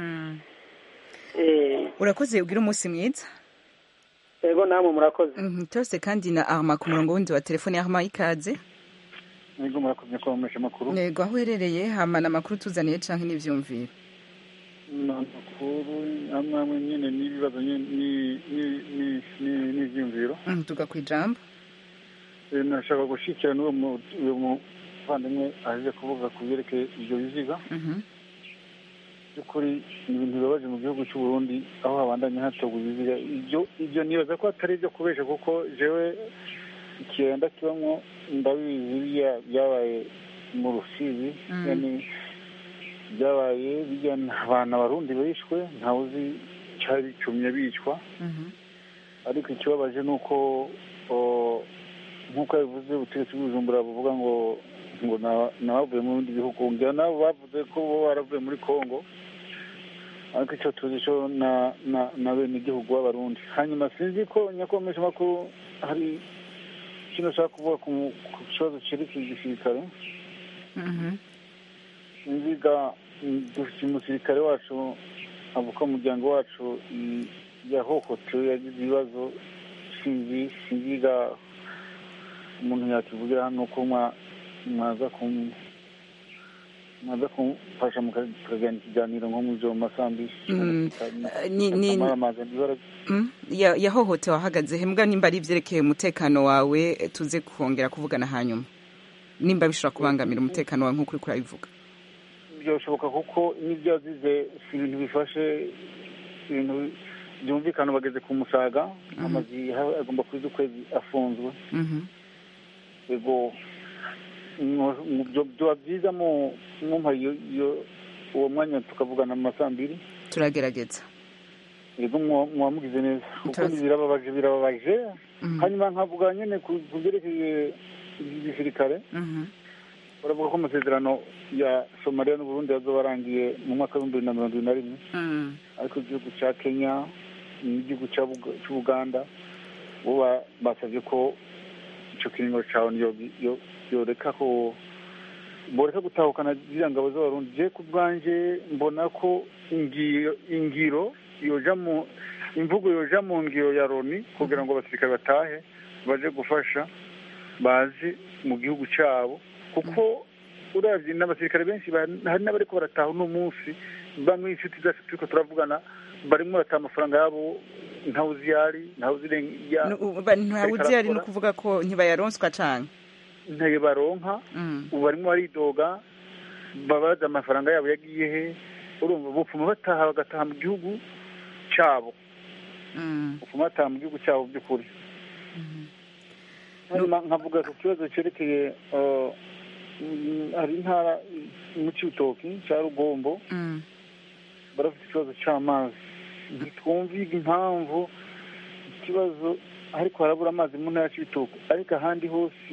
Eh, urakoze ugira umunsi mwiza ego namwe murakoze Mhm, tose kandi na arma ku murongo wundi wa telefone arma ikaze nibwo murakoze kwamamaza amakuru yego aho uherereye hamana amakuru tuzaniye canke n'ivyumviro ni amakuru amwe amwe nyine n'ibibazo nyine ni- ni- ni- ni- n'ibyiyumviro Mhm, tuga kwijambo Eh, nashaka gushyikira n'uwo mu- uwo muvandimwe aje kuvuga ku byerekeye ibyo biziga Mhm. by'ukuri ni ibintu bibabaje mu gihugu cy'u Burundi aho habandanya hatorwa ibiziga ibyo ibyo nibaza ko atari ibyo kubesha kuko jewe ikirenda kibamwo ndabizi biriya byabaye mu rusizi Mm. yani byabaye bijya abantu abarundi bishwe ntawe uzi cyari bicumye bicwa ariko ikibabaje ni uko o, nk'uko yabivuze ubutegetsi bw'ubujumbura buvuga ngo ngo na- n'abavuye mu bindi bihugu ngira nabo bavuze ko bo baravuye muri congo ariko icyo tuzi cyo na na na bene igihugu b'abarundi hanyuma sinzi ko nyakomesha makuru hari ikintu ushaka kuvuga ku ku kibazo cyerekeye igisirikare sinzi ga mm, dufite umusirikare wacu avuka mu muryango wacu mm, yahohotewe yagize ibibazo sinzi sinzi ga umuntu yakivugira hano ko mwa- mwaza kum mwaza kumfasha mukagirana ikiganiro nko mu ijoro mu masaha mbiri Mm, ni- ni- amazi ibara Mm, ya- yahohotewe ahagaze he mbwa nimba ari ibyerekeye umutekano wawe eh, tuze kongera kuvugana hanyuma nimba bishobora kubangamira umutekano wawe nk'uko uri kurabivuga byashoboka kuko n'ibyo yazize si ibintu bifashe si ibintu byumvikana bageze ku musaga amazi ha- agomba kuza ukwezi afunzwe Mhm. ego mu- mu- byo- byaba byiza mu mwumva iyo iyo- uwo mwanya tukavugana mu masaha mbiri turagerageza yego mwa- mwamugize neza kuko Turazi. ni birababaje birababaje Mhm. hanyuma nkavuga nyine ku ku byerekeye igisirikare Mhm. baravuga ko amasezerano ya somaliya n'uburundi yazoba arangiye mu mwaka w'ibihumbi bibiri na mirongo ibiri na rimwe Mm. ariko igihugu cya kenya n'igihugu cya Buga- cy'ubuganda bo ba- basabye ko icyo kiringo cya onu yo- yo- yoreka ko boreka gutahukana ziriya ngabo z'abarundi je ku bwanjye mbona ko ingiro ingiro yoja mu imvugo yoja mu ngiro ya loni kugira ngo abasirikare batahe baje gufasha bazi mu gihugu cyabo kuko uravye n'abasirikare benshi ba- hari n'abariko barataha uno munsi bamwe inshuti zacu turiko turavugana barimo barataha amafaranga yabo ntawe uziyari ntawe uzirenga Nu- ba- ntawe uzi ari no kuvuga ko ntibayaronswa canke ntayo baronka ubu barimo baridoga babaza amafaranga yabo yagiye he urumva bupfuma bataha bagataha mu gihugu cyabo bupfuma bataha mu gihugu cyabo by'ukuri hanyuma nkavuga ku kibazo cyerekeye uh, mm, hari intara mu cyutoki cya rugombo barafite ikibazo cy'amazi ntitwumviga impamvu ikibazo ariko harabura amazi mu ntara y'ibitoki ariko ahandi hose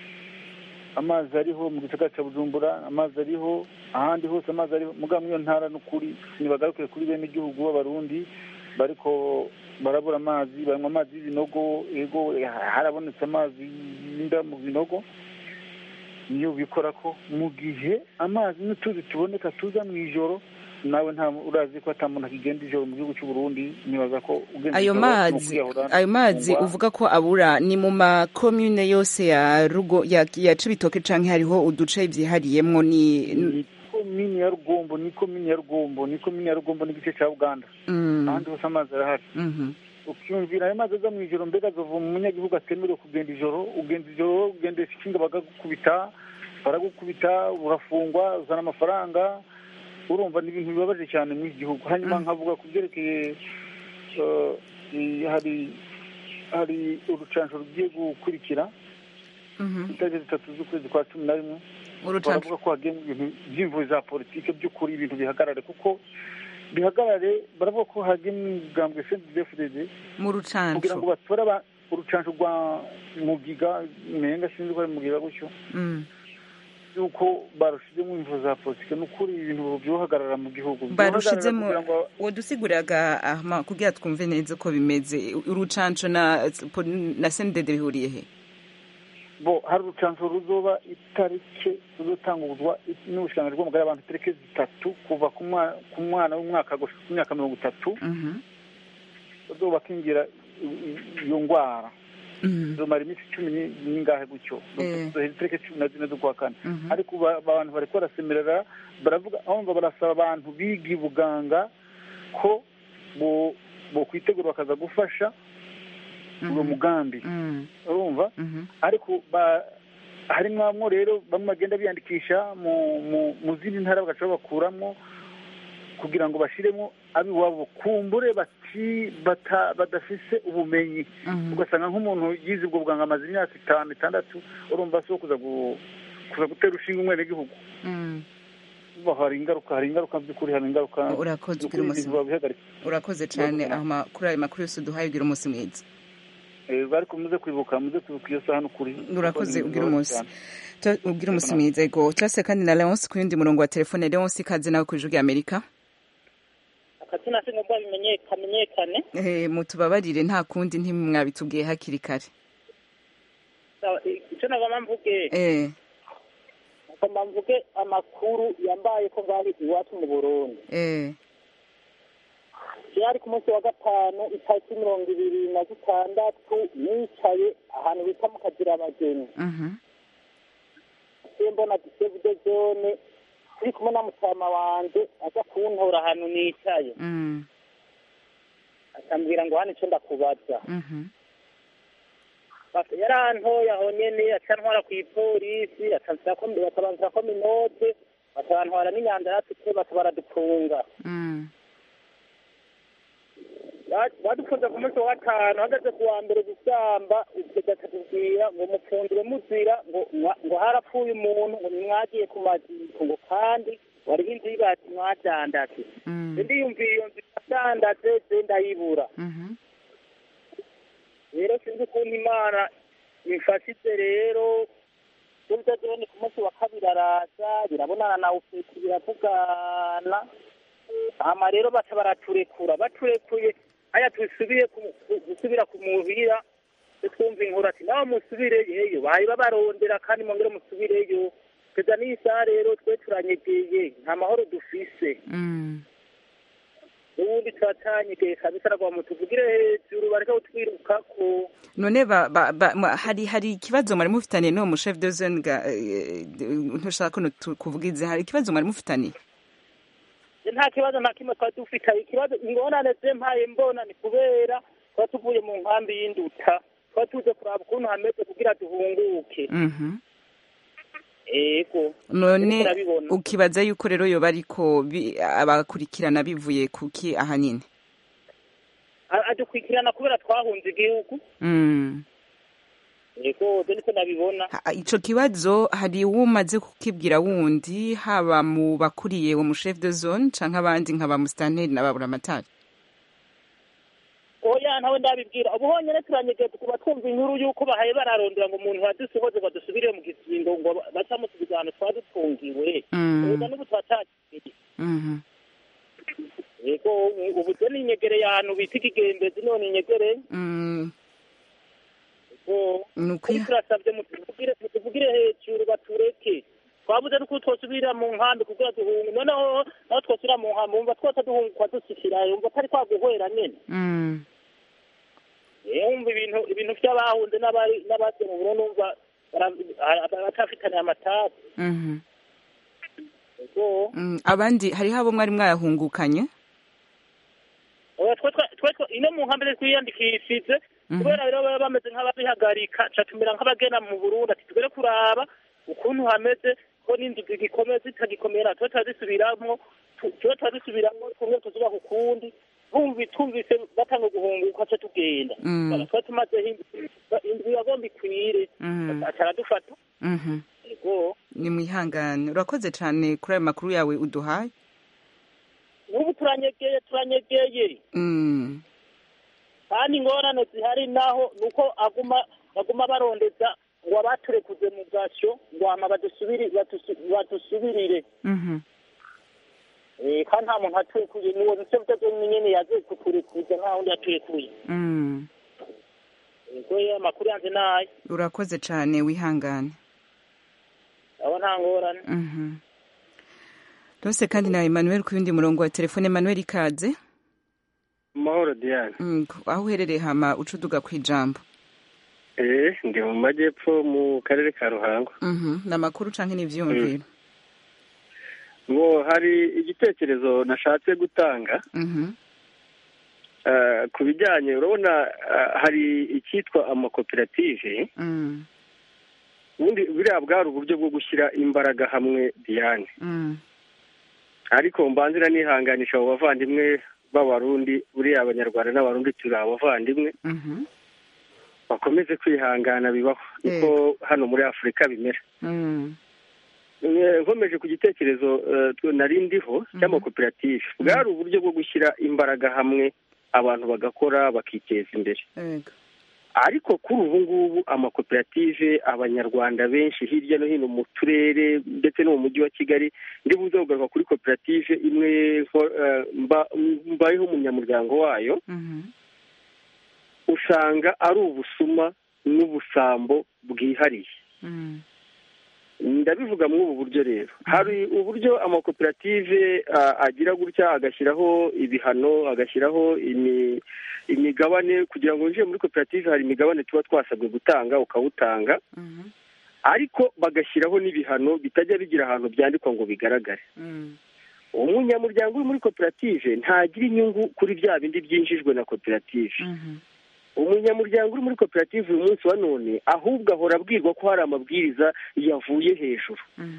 amazi ariho mu gisagara cya bujumbura amazi ariho ahandi hose amazi ariho muga muri iyo ntara n'ukuri ntibagarukire kuri bene igihugu b'abarundi bariko barabura amazi banywa amazi y'ibinogo ego harabonetse amazi y'inda mu binogo niyo bikora ko mu gihe amazi n'utuzi tuboneka tuza mu ijoro nawe nta urazi ko ata muntu akigenda ijoro mu gihugu cy'u Burundi nibaza ko ugenda ayo ijoro mazi ni ukwiyahura, ayo mazi ufungwa. uvuga ko abura ni mu makomune yose ya rugo ya, ya cibitoke canke hariho uduce vyihariyemwo ni ni komini ya rugombo ni komini ya rugombo ni komini ya rugombo n'igice cya uganda Mm. ahandi hose amazi arahari Mhm. ukiyumvira ayo mazi aza mu ijoro mbega azova mu munyagihugu atemerewe kugenda ijoro ugenda ijoro ugendesha ikinga bagagukubita baragukubita urafungwa uzana amafaranga urumva ni ibintu bibabaje cyane muri iki gihugu hanyuma nkavuga ku byerekeye eh, i- hari hari urucanco rugiye gukurikira itariki zitatu z'ukwezi kwa cumi na rimwe Urucanco. baravuga ko hagiyemo ibintu by'imvuzi za politike by'ukuri ibintu bihagarare kuko bihagarare baravuga ko hagiyemo imigambwe cndfdd mu kugira ngo rucanco batore aba- urucanco rwa mugiga menga sinzi ko ari mugiga gutyo Mm. yuko barushizemo imvuzi za politike ni ukuri ibintu byohagarara mu gihugu barushizemo Byohagarara kugira ngo wodusiguriraga ahma kugira twumve neza uko bimeze urucanco na na sendede bihuriye he bo hari urucanco ruzoba itariki ruzotangurwa n'ubushikiranganji bw'amagara y'abantu itariki zitatu kuva ku mwa- ku mwana w'umwaka gushika ku myaka mirongo itatu bazoba bakingira i- i- iyo ndwara zomara iminsi cumi ni- n'ingahe gutyo Eh. zohera itariki cumi na zine z'ukwa kane Mhm. ariko ba- abantu bariko barasemerera baravuga ahumva barasaba abantu biga ubuganga ko bo bokwitegura bakaza gufasha uwo mugambi urumva ariko ba harimwo rero bamwe bagenda biyandikisha mu mu- mu zindi ntara bagaca babakuramo kugira ngo bashiremo abiwabo kumbure bati bata badafise ubumenyi ugasanga nk'umuntu yize ubwo buganga amaze imyaka itanu itandatu urumva si wo kuza gu- kuza gutera ushinga umwenegihugu Bo, hari ingaruka hari ingaruka by'ukuri hari ingaruka urakoze Ni ugira ukuri umunsi ibintu babihagarika urakoze cyane ahma kuri ayo makuru yose uduhaye ugira umunsi mwiza Eh, ariko muze kwibuka muze kwibuka iyo saha n'ukuri urakoze Kuko ni ubwira bibabaje umunsi cyane. Tu- ubwira umunsi mwiza ego turase kandi na leonce ku yundi murongo wa telefone leonce ikaze nawe ku ijwi rya amerika akazina si ngombwa bimenye- kamenyekane Eh, mutubabarire nta kundi ntimwabitubwiye hakiri kare Sawa, i- icyo nagomba mvuge Eh, ngomba mvuge amakuru yambaye ko ngari iwacu mu burundi eh, yari ku munsi wa gatanu itariki mirongo ibiri na zitandatu nicaye ahantu bita mu kagira abageni mhm, se mbona giseve de zone turi kumwe na mutama wanje aza kuntora ahantu nicaye mm, akambwira ngo hano icyo ndakubaza mhm, Basi yarantoye aho nyene aca ntwara kw'ipolisi batabanzira ko minote batabantwara n'inyanja yatute bata baradufunga mm, Ba- badufunze ku munsi wa gatanu hageze ku wa mbere gusamba ugeza akatubwira ngo mupfundire muzira ngo mwa- ngo harapfuye umuntu ngo nimwagiye ku maziko ngo kandi wariho inzu y'ibati mwadandaze mm, ndiyumvira iyo nzu yadandaze je ndayibura mhm, rero sinzi ukuntu imana imfashije rero burya rero ni ku munsi wa kabiri araza birabonana na ufeti biravugana hama rero baca baraturekura baturekuye haya dusubire ku- ku- gusubira ku muhira twumva inkuru ati nawe musubireyo bahaye babarondera kandi mwongere musubireyo kugeza n'iyi saha rero twe turanyegeye nta mahoro dufise mm. ubundi turatanyegeye kabisa nagwa mutuvugire hejuru bareke kutwirukako none ba, ba, ba, ma- hari hari ikibazo mwari mufitaniye n'uwo mushef de zone ga eh, ntushaka ko tu- kuvuga izi hari ikibazo mwari mufitaniye nta kibazo nta kimwe twari dufite ikibazo ingorane ze mpaye mbona ni kubera tuba tuvuye mu nkambi y'induta tuba tuze kuraba ukuntu hameze kugira duhunguke Mhm. ego none turabibona. ukibaza yuko rero yoba ariko bi- abakurikirana bivuye kuki ahanini A- adukurikirana kubera twahunze igihugu mm. ego je niko nabibona Ha- ico kibazo hari umaze kukibwira wundi haba mu bakuriye uwo mushef de zone canke abandi nka ba mustanteri na ba buramatari oya ntawe ndabibwira ubu honyine turanyegeye tukuba twumva inkuru y'uko bahaye bararondera ngo umuntu wadusohoze ngo dusubire mu gisingo ngo bacamusubiza ahantu twaba dufungiwe Mm. ega n'ubu twatakiye Mhm. ego ubu je ninyegereye ahantu bita ikigembezi none inyegereye Mm. ego Ni ukwi- ariko turasabye mutuvugire mutuvugire hejuru batureke twabuze nuko twosubira mu nkambi kugira duhunge noneho naho twosubira mu nkambi wumva twose duhungukwa dusikira wumva atari kwaguhwera nyene Mm. Eh, wumva ibintu ibintu vy'abahunze n'abari n'abaje mu Burundi wumva bara- batafitaniye amatati Mhm. ego Mm, abandi hariho abo mwari mwayahungukanye oya twe twe- twe twe- ino mu nkambi twiyandikishije Mhm. kubera rero baba bameze nk'ababihagarika ca tumera nk'abagena mu burundi ati tugere kuraba ukuntu hameze ko n'inzu zigikomeye zitagikomera tuba turazisubiramwo tu- tuba turazisubiramwo tumwe tuzubaka ukundi twumvi twumvise batanga guhunguka ca tugenda Mm. Bara, tuba tumazeho indwi indwi yagomba ikwire Mhm. acaradufata Mhm. ego ni mwihangane urakoze cane kuri ayo makuru yawe uduhaye n'ubu turanyegeye turanyegeye Mm. kandi ingorane zihari naho ni uko aguma baguma barondeza ngo abaturekuze mu gasyo ngo hama badusubiri badusu- badusubirire Mhm. Eh, kandi nta muntu aturekuye niwo nico bitazo nyene yaje kuturekuza nta wundi aturekuye Mm. ego ye amakuru yanje nayo urakoze cane wihangane abo nta ngorane Mhm. rose kandi na emmanuel ku yundi murongo wa telefone emmanuel ikaze mahoro diane Mm, aho uherereye hama uca uduga ku ijambo eh ndi mu majyepfo mu karere ka ruhango Mhm. ni amakuru canke n'ivyiyumviro ngo hari igitekerezo nashatse gutanga Mhm. eh, ku bijyanye urabona eh, hari icyitwa amakoperative Mm. ubundi buriya bwari uburyo bwo gushyira imbaraga hamwe diane Mm. ariko mbanzira nihanganisha abo bavandimwe b'abarundi buriya abanyarwanda n'abarundi turi abavandimwe Mhm. bakomeze kwihangana bibaho niko hano muri afurika bimera Mm. Eh, nkomeje ku gitekerezo eh, twe- nari ndiho cy'amakoperative bwari uburyo bwo gushyira imbaraga hamwe abantu bagakora bakiteza imbere Ego. ariko kuri ubu ngubu amakoperative abanyarwanda benshi hirya no hino mu turere ndetse no mu mujyi wa kigali ndi buze kugaruka kuri koperative imwe mbayeho umunyamuryango wayo usanga ari ubusuma n'ubusambo bwihariye ndabivuga muri ubu buryo rero hari uburyo amakoperative agira gutya agashyiraho ibihano agashyiraho imigabane kugira ngo winjire muri koperative hari imigabane tuba twasabwe gutanga ukawutanga ariko bagashyiraho n'ibihano bitajya bigira ahantu byandikwa ngo bigaragare umunyamuryango uri muri koperative ntagira inyungu kuri bya bindi byinjijwe na koperative umunyamuryango uri muri koperative uyu munsi wa none ahubwo ahora abwirwa ko hari amabwiriza yavuye hejuru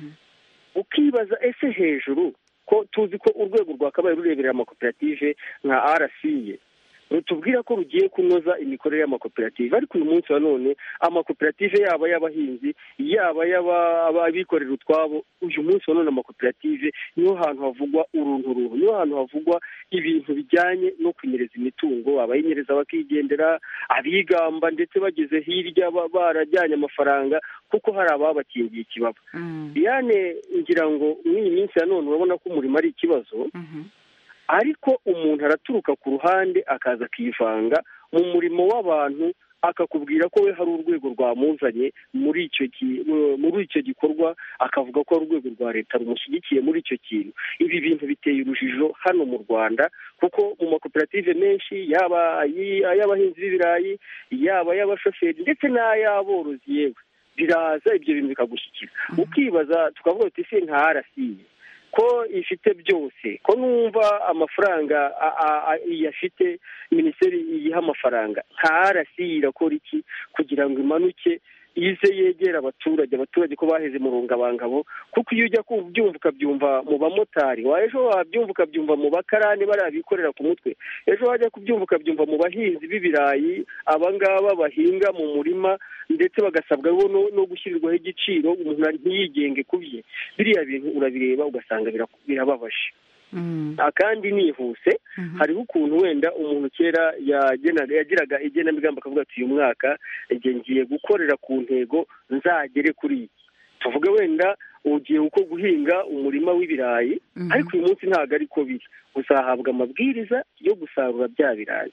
ukibaza ese hejuru ko tuzi ko urwego rwakabaye rureberera amakoperative nka rca rutubwira ko rugiye kunoza imikorere y'amakoperative ariko uyu munsi wa none amakoperative yaba y'abahinzi yaba y'abikorera utwabo uyu munsi wa none amakoperative niho hantu havugwa urunturuntu niho hantu havugwa ibintu bijyanye no kunyereza imitungo abayinyereza bakigendera abigamba ndetse bageze hirya barajyanye amafaranga kuko hari ababakingiye ikibaba diane ngira ngo muri iyi minsi ya none urabona ko umurimo ari ikibazo ariko umuntu araturuka ku ruhande akaza akivanga mu murimo w'abantu akakubwira ko we hari urwego rwamuzanye muri icyo muri icyo gikorwa akavuga ko ari urwego rwa leta rumushyigikiye muri icyo kintu ibi bintu biteye urujijo hano mu rwanda kuko mu makoperative menshi yaba ay'abahinzi b'ibirayi yaba ay'abashoferi ndetse n'ay'aborozi yewe biraza ibyo bintu bikagushyikira ukibaza tukavuga tuti ese nka arasiye ko ifite byose ko numva amafaranga iyafite minisiteri iyiha amafaranga nka rasi irakora iki kugira ngo imanuke ize yegera abaturage abaturage ko baheze mu rungabangabo kuko iyo ujya kubyumva ukabyumva mu bamotari ejo wabyumva ukabyumva mu bakarani bariya bikorera ku mutwe ejo wajya kubyumva ukabyumva mu bahinzi b'ibirayi abangaba bahinga mu murima ndetse bagasabwa no gushyirirwaho igiciro umuntu ntiyigenge ku bye biriya bintu urabireba ugasanga birababaje kandi nihuse hariho ukuntu wenda umuntu kera yagiraga igenamigambi akavuga ati uyu mwaka igihe ngiye gukorera ku ntego nzagere kuri iki tuvuge wenda ugiye uko guhinga umurima w'ibirayi ariko uyu munsi ntabwo ariko biri uzahabwa amabwiriza yo gusarura bya birayi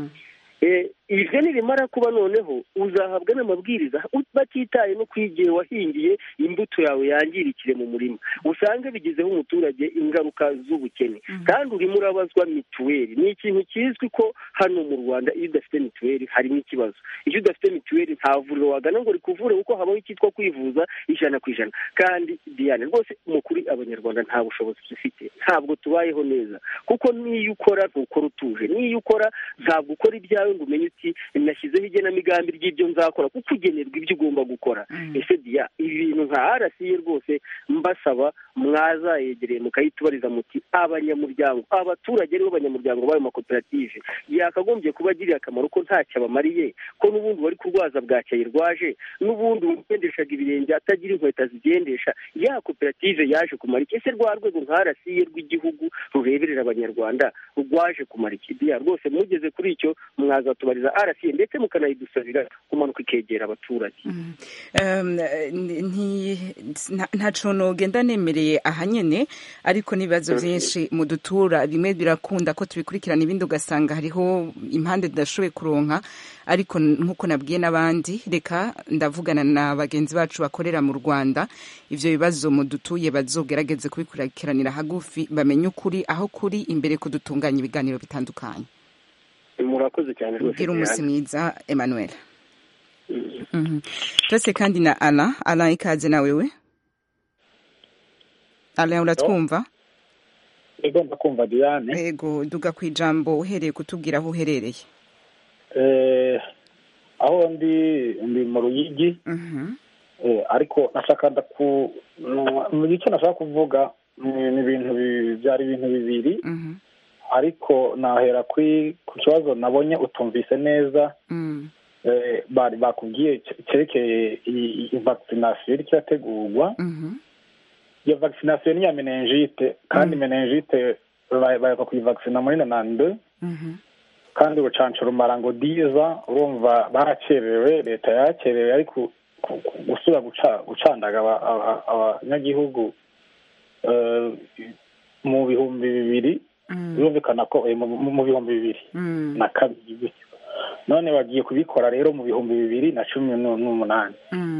ibyo nirimara kuba noneho uzahabwa n'amabwiriza batitaye no ku igihe wahingiye imbuto yawe yangirikire mu murima usange bigizeho umuturage ingaruka z'ubukene kandi urimo urabazwa mituweli ni ikintu kizwi ko hano mu rwanda iyo udafite mituweli harimo ikibazo iyo udafite mituweli nta vuriro wagana ngo rikuvure kuko habaho icyitwa kwivuza ijana ku ijana kandi diane rwose mu kuri abanyarwanda nta bushobozi dufite ntabwo tubayeho neza kuko n'iyo ukora ntukora utuje n'iyo ukora ntabwo ukora ibyawe ngo umenye uti nashyizeho igenamigambi ry'ibyo nzakora kuko ugenerwa ibyo ugomba gukora ese diya ibi bintu nka rca rwose mbasaba mwazayegereye mukayitubariza muti abanyamuryango abaturage aribo banyamuryango b'ayo makoperative yakagombye kuba agiriye akamaro ko ntacyo abamariye ko n'ubundi wari kurwaza bwacyaye rwaje n'ubundi ugendeshaga ibirenge atagira inkweto zigendesha ya koperative yaje kumara iki ese rwa rwego nka rca rw'igihugu rureberera abanyarwanda rwaje kumara iki diya rwose mugeze kuri icyo mwazatubariza rca ndetse mukanayidusabira kumanuka ikegera abaturage ntacu ntugenda nemereye aha nyine ariko n'ibibazo byinshi mu dutura bimwe birakunda ko tubikurikirana ibindi ugasanga hariho impande tudashoboye kuronka ariko nk'uko nabwiye n'abandi reka ndavugana na bagenzi bacu bakorera mu rwanda ibyo bibazo mu dutuye bazogerageze kubikurikiranira hagufi bamenye ukuri aho kuri imbere ko dutunganya ibiganiro bitandukanye murakoze cyane rwose ubwira umunsi mwiza emmanuel turetse kandi na ara ara ikaze nawe we ara uratwumva ego ndakumva diane ego duga ku ijambo uhereye kutubwira aho uherereye aho ndi ndi mu ruyigi ariko nashaka mu gice nashaka kuvuga ni ibintu byari ibintu bibiri ariko nahera ku kibazo nabonye utumvise neza bari bakubwiye cyerekeye iyi vakisinasiyo iri kirategurwa iyo vakisinasiyo ni iya menenjite kandi menenjite baheruka kuyivakisina muri nanande kandi urucanco rumara ngo diza urumva baracerewe leta yaracerewe ariko ku- ku- gusubira guca- gucandaga aba- aba- abanyagihugu eh, mu bihumbi bibiri birumvikana ko eh, mu mu bihumbi bibiri na kabiri gutyo none bagiye kubikora rero mu bihumbi bibiri na cumi nu- n'umunani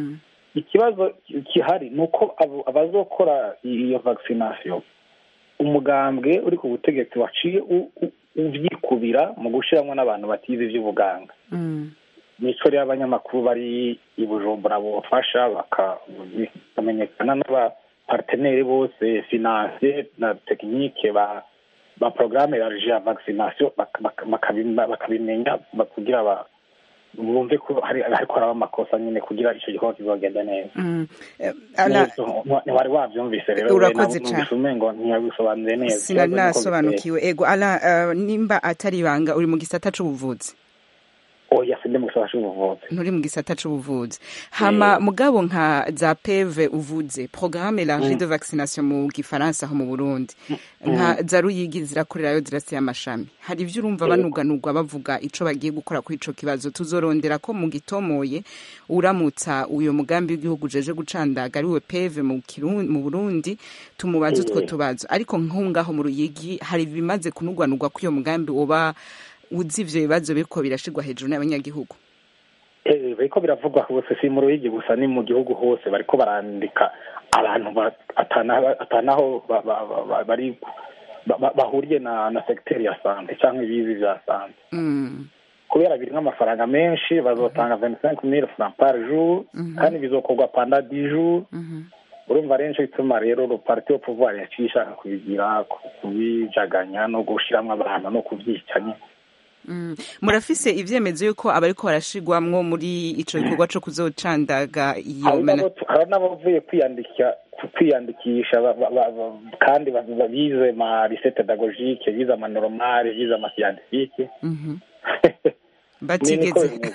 ikibazo gihari ni uko abo- abazokora iyo vaccination umugambwe uri ku butegetsi waciye u- u- uvyikubira mu gushiramo n'abantu batize ivy'ubuganga nico rero abanyamakuru bari i bujumbura bofasha baka- bakamenyekana n'abaparteneri bose finance na tekinike ba ba programme yarije ya vaccination bak- bak- bakabima- bakabimenya ba- kugira ba- bumve ko hari hariko haraba amakosa nyine kugira ico gikorwa kizogenda neza Mm. Eh, Ala- Neza, ntiwari wavyumvise rero Urakoze we, cane. numvise umengo ntiyabisobanuye neza sinari Ikibazo niko nasobanukiwe ego ala eh, nimba atari ibanga uri mu gisata c'ubuvuzi oya sindi mu gisata c'ubuvuzi nturi mu gisata c'ubuvuzi hama mugabo nka za peve uvuze programme élargie Mm. de vaccination mu gifaransa aho mu burundi nka za ruyigi zirakorerayo zirasiye amashami hari ivyo urumva Yego. banuganurwa bavuga ico bagiye gukora kuri ico kibazo tuzorondera ko mu gitomoye uramutsa uyo mugambi w'igihugu jeje gucandaga ariwe peve mu Kirundi- mu burundi tumubaze utwo Eh. tubazo ariko nk'ungaho mu ruyigi hari ibimaze kunugwanurwa ko iyo mugambi woba uzi ivyo bibazo biriko birashirwa hejuru n'abanyagihugu Eh, bariko biravugwa hose si mu ruyigi gusa ni mu gihugu hose bariko barandika abantu ba- atana- atanaho ba- ba- ba- ba- bari ba- ba- bahuriye na na segiteri ya sante cyangwa ibizi vya sante Mm. kubera birimwo amafaranga menshi bazotanga 25 mille francs par jour kandi bizokorwa panda 10 jours urumva rero nico gituma rero le parti au pouvoir yaciye ishaka kubigira ku- kubijaganya no gushiramwo abantu no kubyica nyine Mm. murafise ivyemezo yuko abariko barashirwamwo muri ico gikorwa co kuzocandaga iyo hari mana n'abo- hari n'abavuye kwiyandikisha kwiyandikisha ba- ba- ba- ba- kandi ba- ba- bize ma lycée pédagogique bize ama normale bize ama scientifique Mhm. Ni niko batigeze bimeze.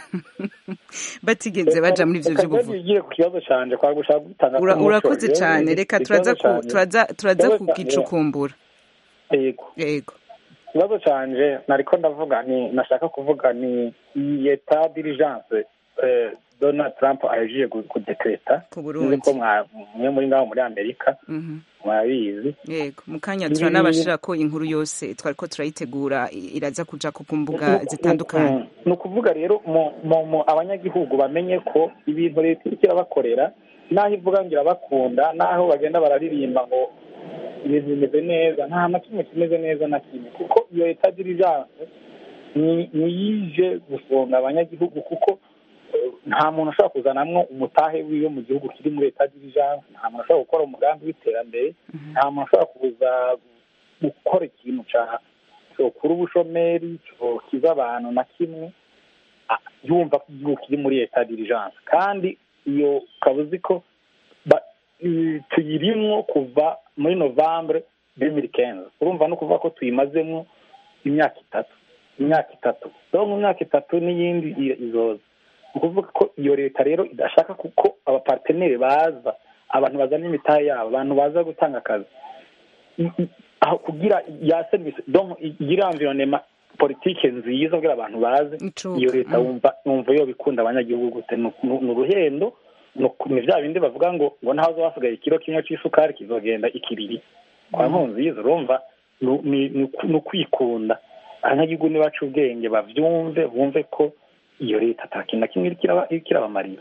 batigeze baja muri ivyo Reka vy'ubuvuzi nigire ku kibazo canje kwa gushaka gutanga Ura- umuco. urakoze Rero, cane reka turaza ikibazo ku- canje- turaza turaza ikibazo ca- kugicukumbura yego yego ikibazo canje nariko ndavuga ni nashaka kuvuga ni iyi eta diligence eh, donald trump ahejeje gu- kudekreta Ku Burundi. Nzi ko mwa- mwe muri ngaho muri amerika Mhm. mwabizi yego mu kanya Ibi- turanabashirako inkuru yose twariko turayitegura i- iraza kuja ku mbuga zitandukanye ni ukuvuga rero mu mu mu abanyagihugu bamenye ko ibintu leta iriko irabakorera n'aho ivuga ngo irabakunda n'aho bagenda bararirimba ngo ibintu bimeze neza nta na kimwe kimeze neza na kimwe kuko iyo leta dirijanse ni ntiyije gufunga abanyagihugu kuko eh, nta muntu ushobora kuzanamwo umutahe wiwe mu gihugu kiri muri leta dirijanse nta muntu ushobora gukora umugambi w'iterambere nta muntu ushobora kuza gukora ikintu ca cyokura ubushomeri cyokiza abantu na kimwe ah, yumva ko igihugu kiri muri leta dirijanse kandi iyo ukaba uzi ko ba- i- tuyirimwo kuva muri novembre 2015 urumva no kuvuga ko tuyimazemo imyaka itatu imyaka itatu rero mu myaka itatu n'iyindi i- izoza ni ukuvuga ko iyo leta rero idashaka kuko abaparteneri baza abantu bazana imitahe yabo abantu baza gutanga akazi I- i- aho kugira ya serivisi donc igira environnement politike nziza kugira abantu baze iyo leta wumva wumva yo bikunda abanyagihugu gute ni ni- ni uruhendo ni uku- ni vya bindi bavuga ngo ngo ntaho zo hasigaye ikiro kimwe c'isukari kizogenda ikiriri kwa nkunziza urumva ni- ni ni uku- ni ukwikunda abanyagihugu nibaca ubwenge bavyumve bumve ko iyo leta ata kintu na kimwe iriko iraba- iriko irabamarira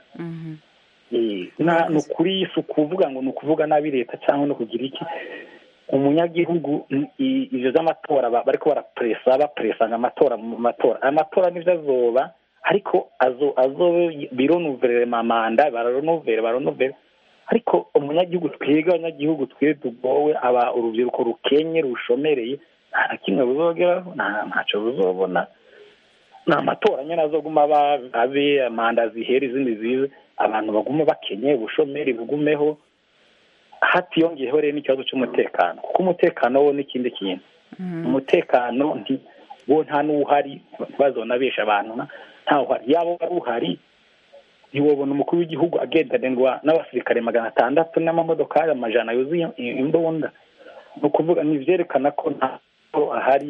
Eh, na ni ukuri si ukuvuga ngo ni ukuvuga nabi leta cyangwa no kugira iki umunyagihugu i- i- ivyo vy'amatora ba- bariko barapresa bapresanga amatora mu matora aya matora nivyo azoba ariko azo azo bironuverere mamanda bararonovere baronovere ariko umunyagihugu twebwe abanyagihugu twe tugowe aba urubyiruko rukenye rushomereye nta na kimwe ruzogeraho nta ntaco ruzobona ni amatora nyine azoguma aba abe manda zihere izindi zize abantu bagume bakenye ubushomeri bugumeho hatiyongeyeho rero n'ikibazo cy'umutekano kuko umutekano wo n'ikindi kintu umutekano nti wo nta n'uhari ntibazonabesha abantu na- ntawuhari yaba wari uhari ntiwobona umukuru w'igihugu agendanirwa n'abasirikare magana atandatu n'amamodokari amajana yuzuye i- imbunda ni ukuvuga ni ivyerekana ko nta mahoro ahari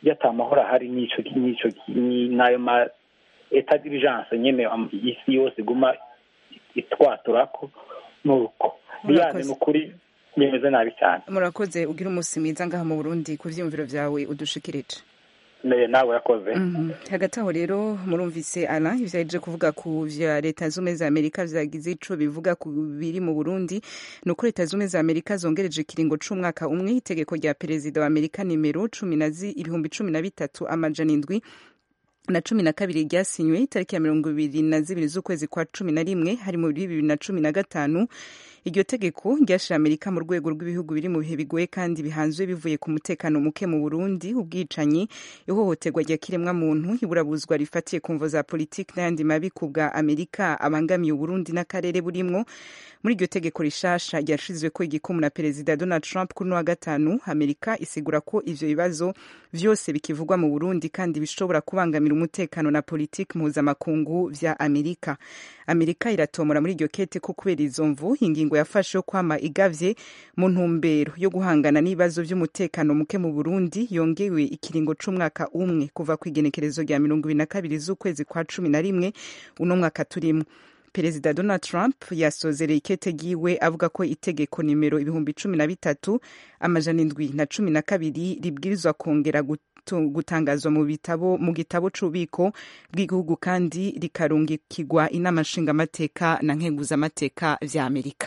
iyo ata mahoro ahari n'ico n'ico ni- n'ayo ma eta d'urgence nyene am- isi yose iguma itwaturako nuko biyane ni ukuri bimeze nabi cyane murakoze ugira umunsi mwiza ngaha mu burundi ku vyiyumviro vyawe udushikirije Ne- nawe yakoze Mhm. hagati aho rero murumvise ala ivyo yaje kuvuga ku vya leta zumwe za amerika vyagize ico bivuga ku biri mu burundi ni uko leta zumwe za amerika zongereje ikiringo c'umwaka umwe itegeko rya perezida wa amerika nimero cumi na zi- ibihumbi cumi na bitatu amajana indwi na cumi na kabiri ryasinywe itariki ya mirongo ibiri na zibiri z'ukwezi kwa cumi na rimwe hari muri bibiri na cumi na gatanu iryo tegeko ryashira amerika mu rwego rw'ibihugu biri mu bihe bigoye kandi bihanzwe bivuye ku mutekano muke mu burundi ubwicanyi ihohoterwa rya kiremwa muntu iburabuzwa rifatiye ku mvo za politiki n'ayandi mabi ku bwa amerika abangamiye uburundi n'akarere burimwo muri iryo tegeko rishasha ryashizweko igikumu na perezida donald trump kuri uno wa gatanu amerika isigura ko ivyo bibazo vyose bikivugwa mu burundi kandi bishobora kubangamira umutekano na politiki mpuzamakungu vya amerika amerika iratomora muri iryo kete ko kubera izo mvu ingingo yafashe yo kwama igavye mu ntumbero yo guhangana n'ibibazo vy'umutekano muke mu burundi yongewe ikiringo c'umwaka umwe kuva ku igenekerezo rya mirongo ibiri na kabiri z'ukwezi kwa cumi na rimwe uno mwaka turimwo perezida donald trump yasozereye ikete ryiwe avuga ko itegeko nimero ibihumbi cumi na bitatu amajana indwi na cumi na kabiri ribwirizwa kongera gutu- gutangazwa mu bitabo mu gitabo c'ububiko bw'igihugu kandi rikarungikirwa inama nshingamateka na nkenguzamateka vya amerika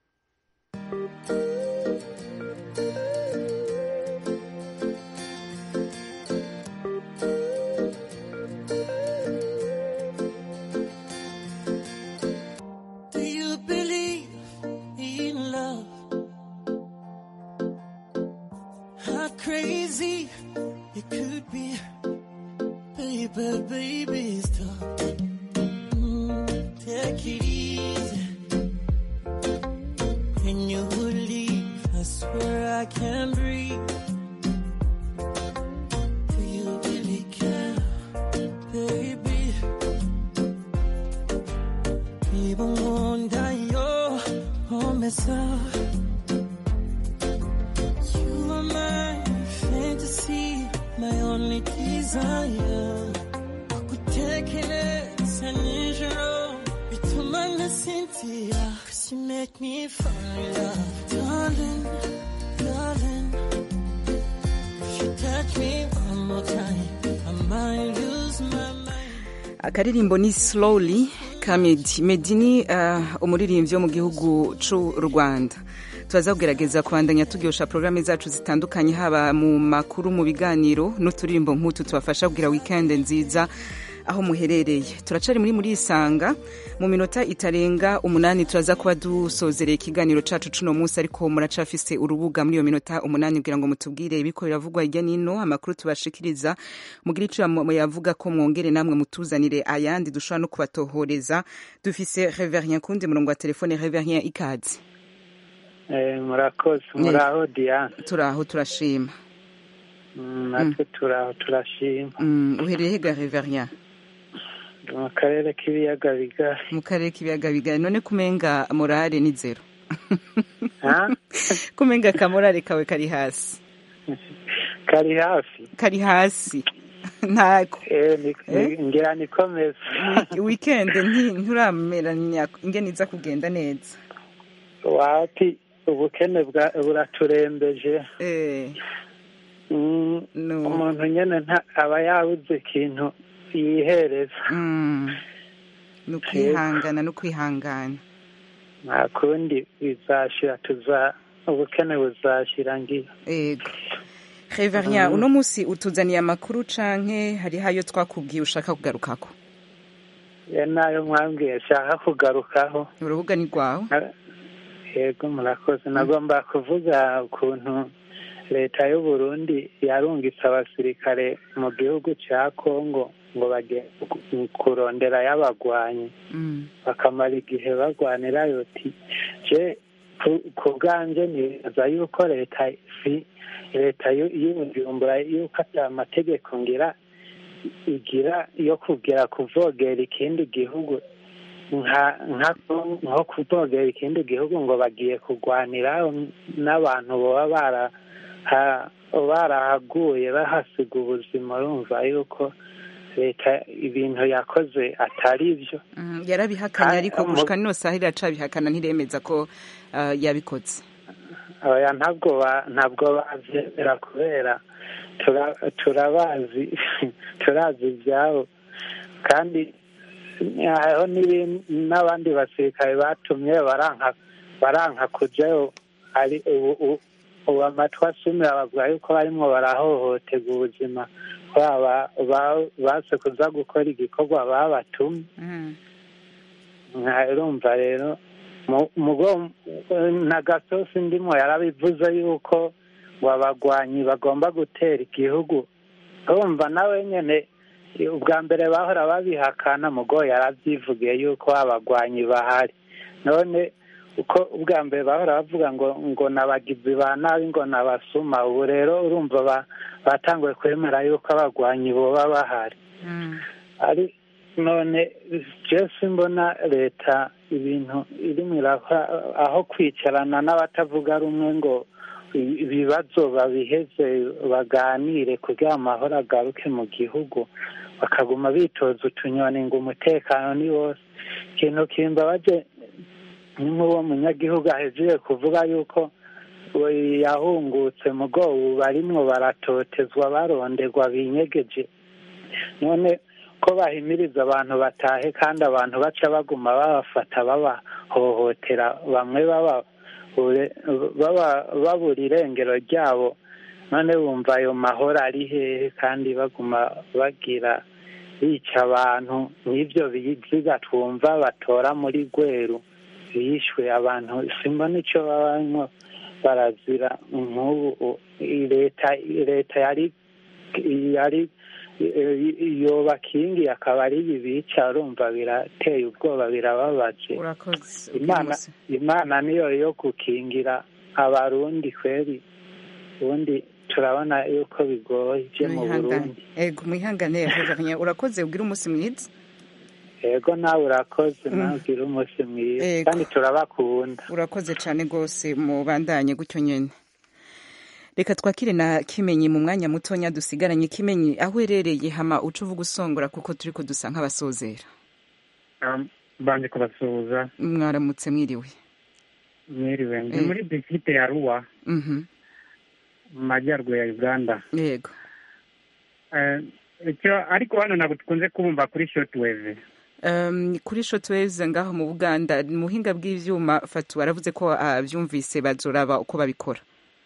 Do you believe in love? How crazy it could be, baby, baby, stop. Mm, take it easy. When you leave, I swear I can't breathe. Do you really care, baby? Even wonder your homicide. You are my fantasy, my only desire. Kukutekereza nijoro bituma nasinzira. Cause you make me fall in love, darling, darling. If you touch me one more time, I might lose my mind. akaririmbo ni slowly ka medi medi ni uh, umuririmbyi wo mu gihugu c'u rwanda turaza kugerageza kubandanya turyosha porogaramu zacu zitandukanye haba mu makuru mu biganiro n'uturirimbo nk'utu tubafasha kugira wikendi nziza aho muherereye turacari muri muri isanga mu minota itarenga umunani turaza kuba dusozereye ikiganiro cacu cuno munsi ariko muracafise urubuga muri iyo minota umunani kugira ngo mutubwire ibiko biravugwa hirya nino amakuru tubashikiriza mugire ico yavuga ko mwongere namwe mutuzanire ayandi dushobora no kubatohoreza dufise reverien kundi murongo wa telefone reverien ikaze Eh, murakoze muraho diane turaho turashima Mm, natwe turaho turashima Mm, uherereye hega reverien mu karere k'ibiyaga bigari mu karere k'ibiyaga bigari none kumenga morale ni zero Ha? kumenga akamorale kawe kari hasi kari hafi kari hasi ntako Eh, ni- Eh? ni- ngira nikomeza weekend nti- nturameranya ingene iza kugenda neza wati ubukene bwa- buraturembeje eh Mm, no. umuntu nyene nta- aba yabuze ikintu yihereza Mm. ni ukwihangana no kwihangana nta kundi bizashira tuza ubukene buzashira ngira ego reverien Mm. uno munsi utuzaniye amakuru canke hariho ayo twakubwiye ushaka kugarukako ye nayo mwambwiye nshaka kugarukaho urubuga ni rwawe yego murakoze nagomba kuvuga ukuntu leta y'u Burundi yarungitse abasirikare mu gihugu cya Kongo ngo bajye ku- kurondera y'abagwanyi Mm. bakamara igihe bagwanira yoti je ku- ku bwanje nibaza yuko leta si leta y'u- y'ubujumbura yuko ata mategeko ngira igira yo kugera kuvogera ikindi gihugu nka nka nko kuvogera ikindi gihugu ngo bagiye kurwanira n'abantu baba bara ha- barahaguye bahasiga ubuzima urumva yuko leta ibintu yakoze atari byo Mm, yarabihakanye ariko mu- gushika nino saha iracabihakana ntiremeza ko ah, yabikoze oya ntabwo ba- ntabwo bavyemera kubera tura- turabazi turazi ibyabo kandi hariho n'ibindi- n'abandi basirikare batumye baranka baranka kujayo ari ubu ubu- ubu amatwi asumira bavuga yuko barimwo barahohoterwa ubuzima baba ba- base kuza gukora igikorwa babatumye urumva rero mu- mugo na gasosi ndimo yarabivuze yuko ngo abagwanyi bagomba gutera igihugu urumva nawe nyene ubwa mbere bahora babihakana mugo yaravyivugiye yuko abagwanyi bahari none uko ubwa mbere bahora bavuga ngo ngo nabagizi ba nabi ngo nabasuma ubu rero urumva ba- batanguye kwemera yuko abagwanyi boba bahari ari none jesi mbona leta ibintu irimo irakora aho kwicarana n'abatavuga rumwe ngo i- ibibazo babiheze baganire kugira amahoro agaruke mu gihugu bakaguma bitoza utunyoni ngo umutekano ni wose ikintu kimbabaje ni nk'uwo munyagihugu ahejeje kuvuga yuko we yahungutse mugo ubu barimwo baratotezwa baronderwa binyegeje none ko bahimiriza abantu batahe kandi abantu baca baguma babafata babahohotera bamwe baba ure- baba- babura irengero ryabo none bumva ayo mahoro ari hehe kandi baguma bagira bica abantu n'ibyo biziga twumva batora muri gweru bishwe abantu simbona icyo baba barimo barazira nk'ubu i- leta leta yari yari yobakingi akaba ari ibi bica urumva birateye ubwoba birababaje urakoze imana imana niyo yo gukingira abarundi kweri ubundi turabona yuko bigoye byo mu burundi ego mwihangane Reverien, urakoze ubwire umunsi mwiza yego nawe urakoze Mm. nawe ugira umunsi mwiza Yego. kandi turabakunda urakoze cyane rwose mubandanye gutyo nyine reka twakire na kimenyi mu mwanya mutonya dusigaranye kimenyi aho uherereye hama uca uvuga usongora kuko turi ko dusa nk'abasozera banje kubasuhuza mwaramutse mwiriwe mwiriwe ndi Eh. muri distrikte ya ruwa Mhm. mu majyaruguru ya uganda yego Eh, icyo ariko hano ntabwo dukunze kubumva kuri shortwave Um, kuri shotwaves ngaho mu buganda mu buhinga bw'ivyuma fatu baravuze ko abyumvise bazoraba uko babikora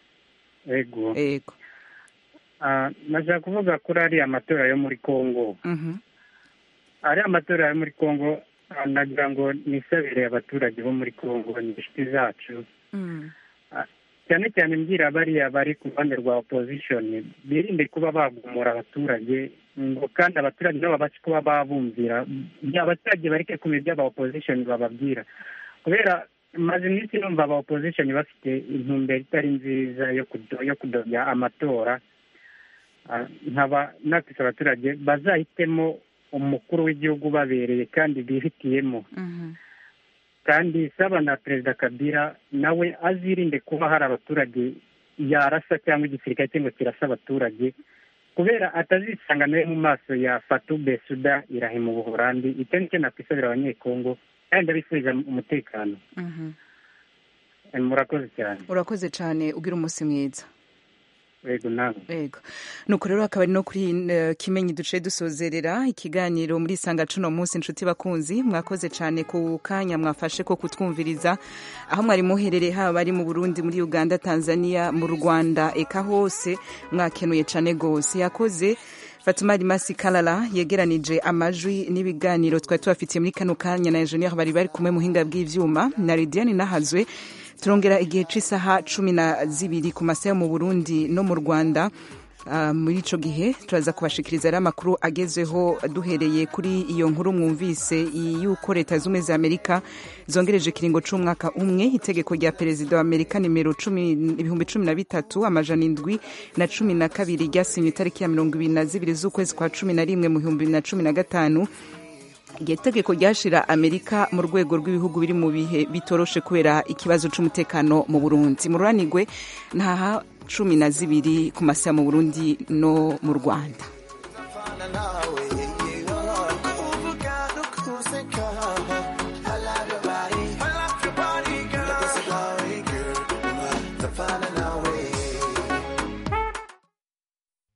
ego yego Ah, nashaka kuvuga kuri ariya matora yo muri congo Mhm. ariya matora yo muri congo ah, nagira ngo nisabire abaturage bo muri congo ni inshuti zacu Mm. cyane cyane mbwira bariya bari ku ruhande rwa opposition birinde kuba bagumura abaturage ngo kandi abaturage nabo babashe kuba babumvira Ya, abaturage bareke kumenya ibyo aba opposition bababwira kubera maze iminsi numva aba opposition bafite intumbero itari nziza yo kudo- yo kudobya amatora Ah, nkaba nakisa abaturage bazahitemo umukuru w'igihugu babereye kandi bihitiyemo Mhm. kandi saba na perezida kabila nawe azirinde kuba hari abaturage yarasa cyangwa igisirikare cye ngo kirasa abaturage kubera atazisanga nawe mu maso ya fatu besuda irahe mu buholandi icyo nicyo nakwisabira abanyekongo kandi ndabifuriza umutekano Mhm. Eh, murakoze cyane urakoze cyane ugira umunsi mwiza yego nawe yego nuko rero akaba ari no kuri eh, kimenyi duce dusozerera ikiganiro muri isanga cuno munsi inshuti bakunzi mwakoze cyane ku kanya mwafashe ko kutwumviriza aho mwari muherereye haba ari mu burundi muri uganda tanzania mu rwanda eka hose mwakenuye cyane rwose yakoze Fatuma Rimasi Kalala yegeranije amajwi n'ibiganiro twari tubafitiye muri kano kanya na engineer bari bari kumwe muhinga bw'ivyuma na Lidiane Nahazwe turongera igihe c'isaha cumi na zibiri ku masaha yo mu Burundi no mu Rwanda Uh, muri ico gihe turaza kubashikiriza rero amakuru agezweho duhereye kuri iyo nkuru mwumvise yuko leta z'ubumwe za amerika zongereje ikiringo c'umwaka umwe itegeko rya perezida wa amerika nimero cumi ibihumbi cumi na bitatu amajana indwi na cumi na kabiri ryasinywe itariki ya mirongo ibiri na zibiri z'ukwezi kwa cumi na rimwe mu bihumbi bibiri na cumi na gatanu iryo tegeko ryashira amerika mu rwego rw'ibihugu biri mu bihe bitoroshe kubera ikibazo c'umutekano mu burundi mururanigwe ntaha cumi na zibiri ku masaha mu burundi no mu rwanda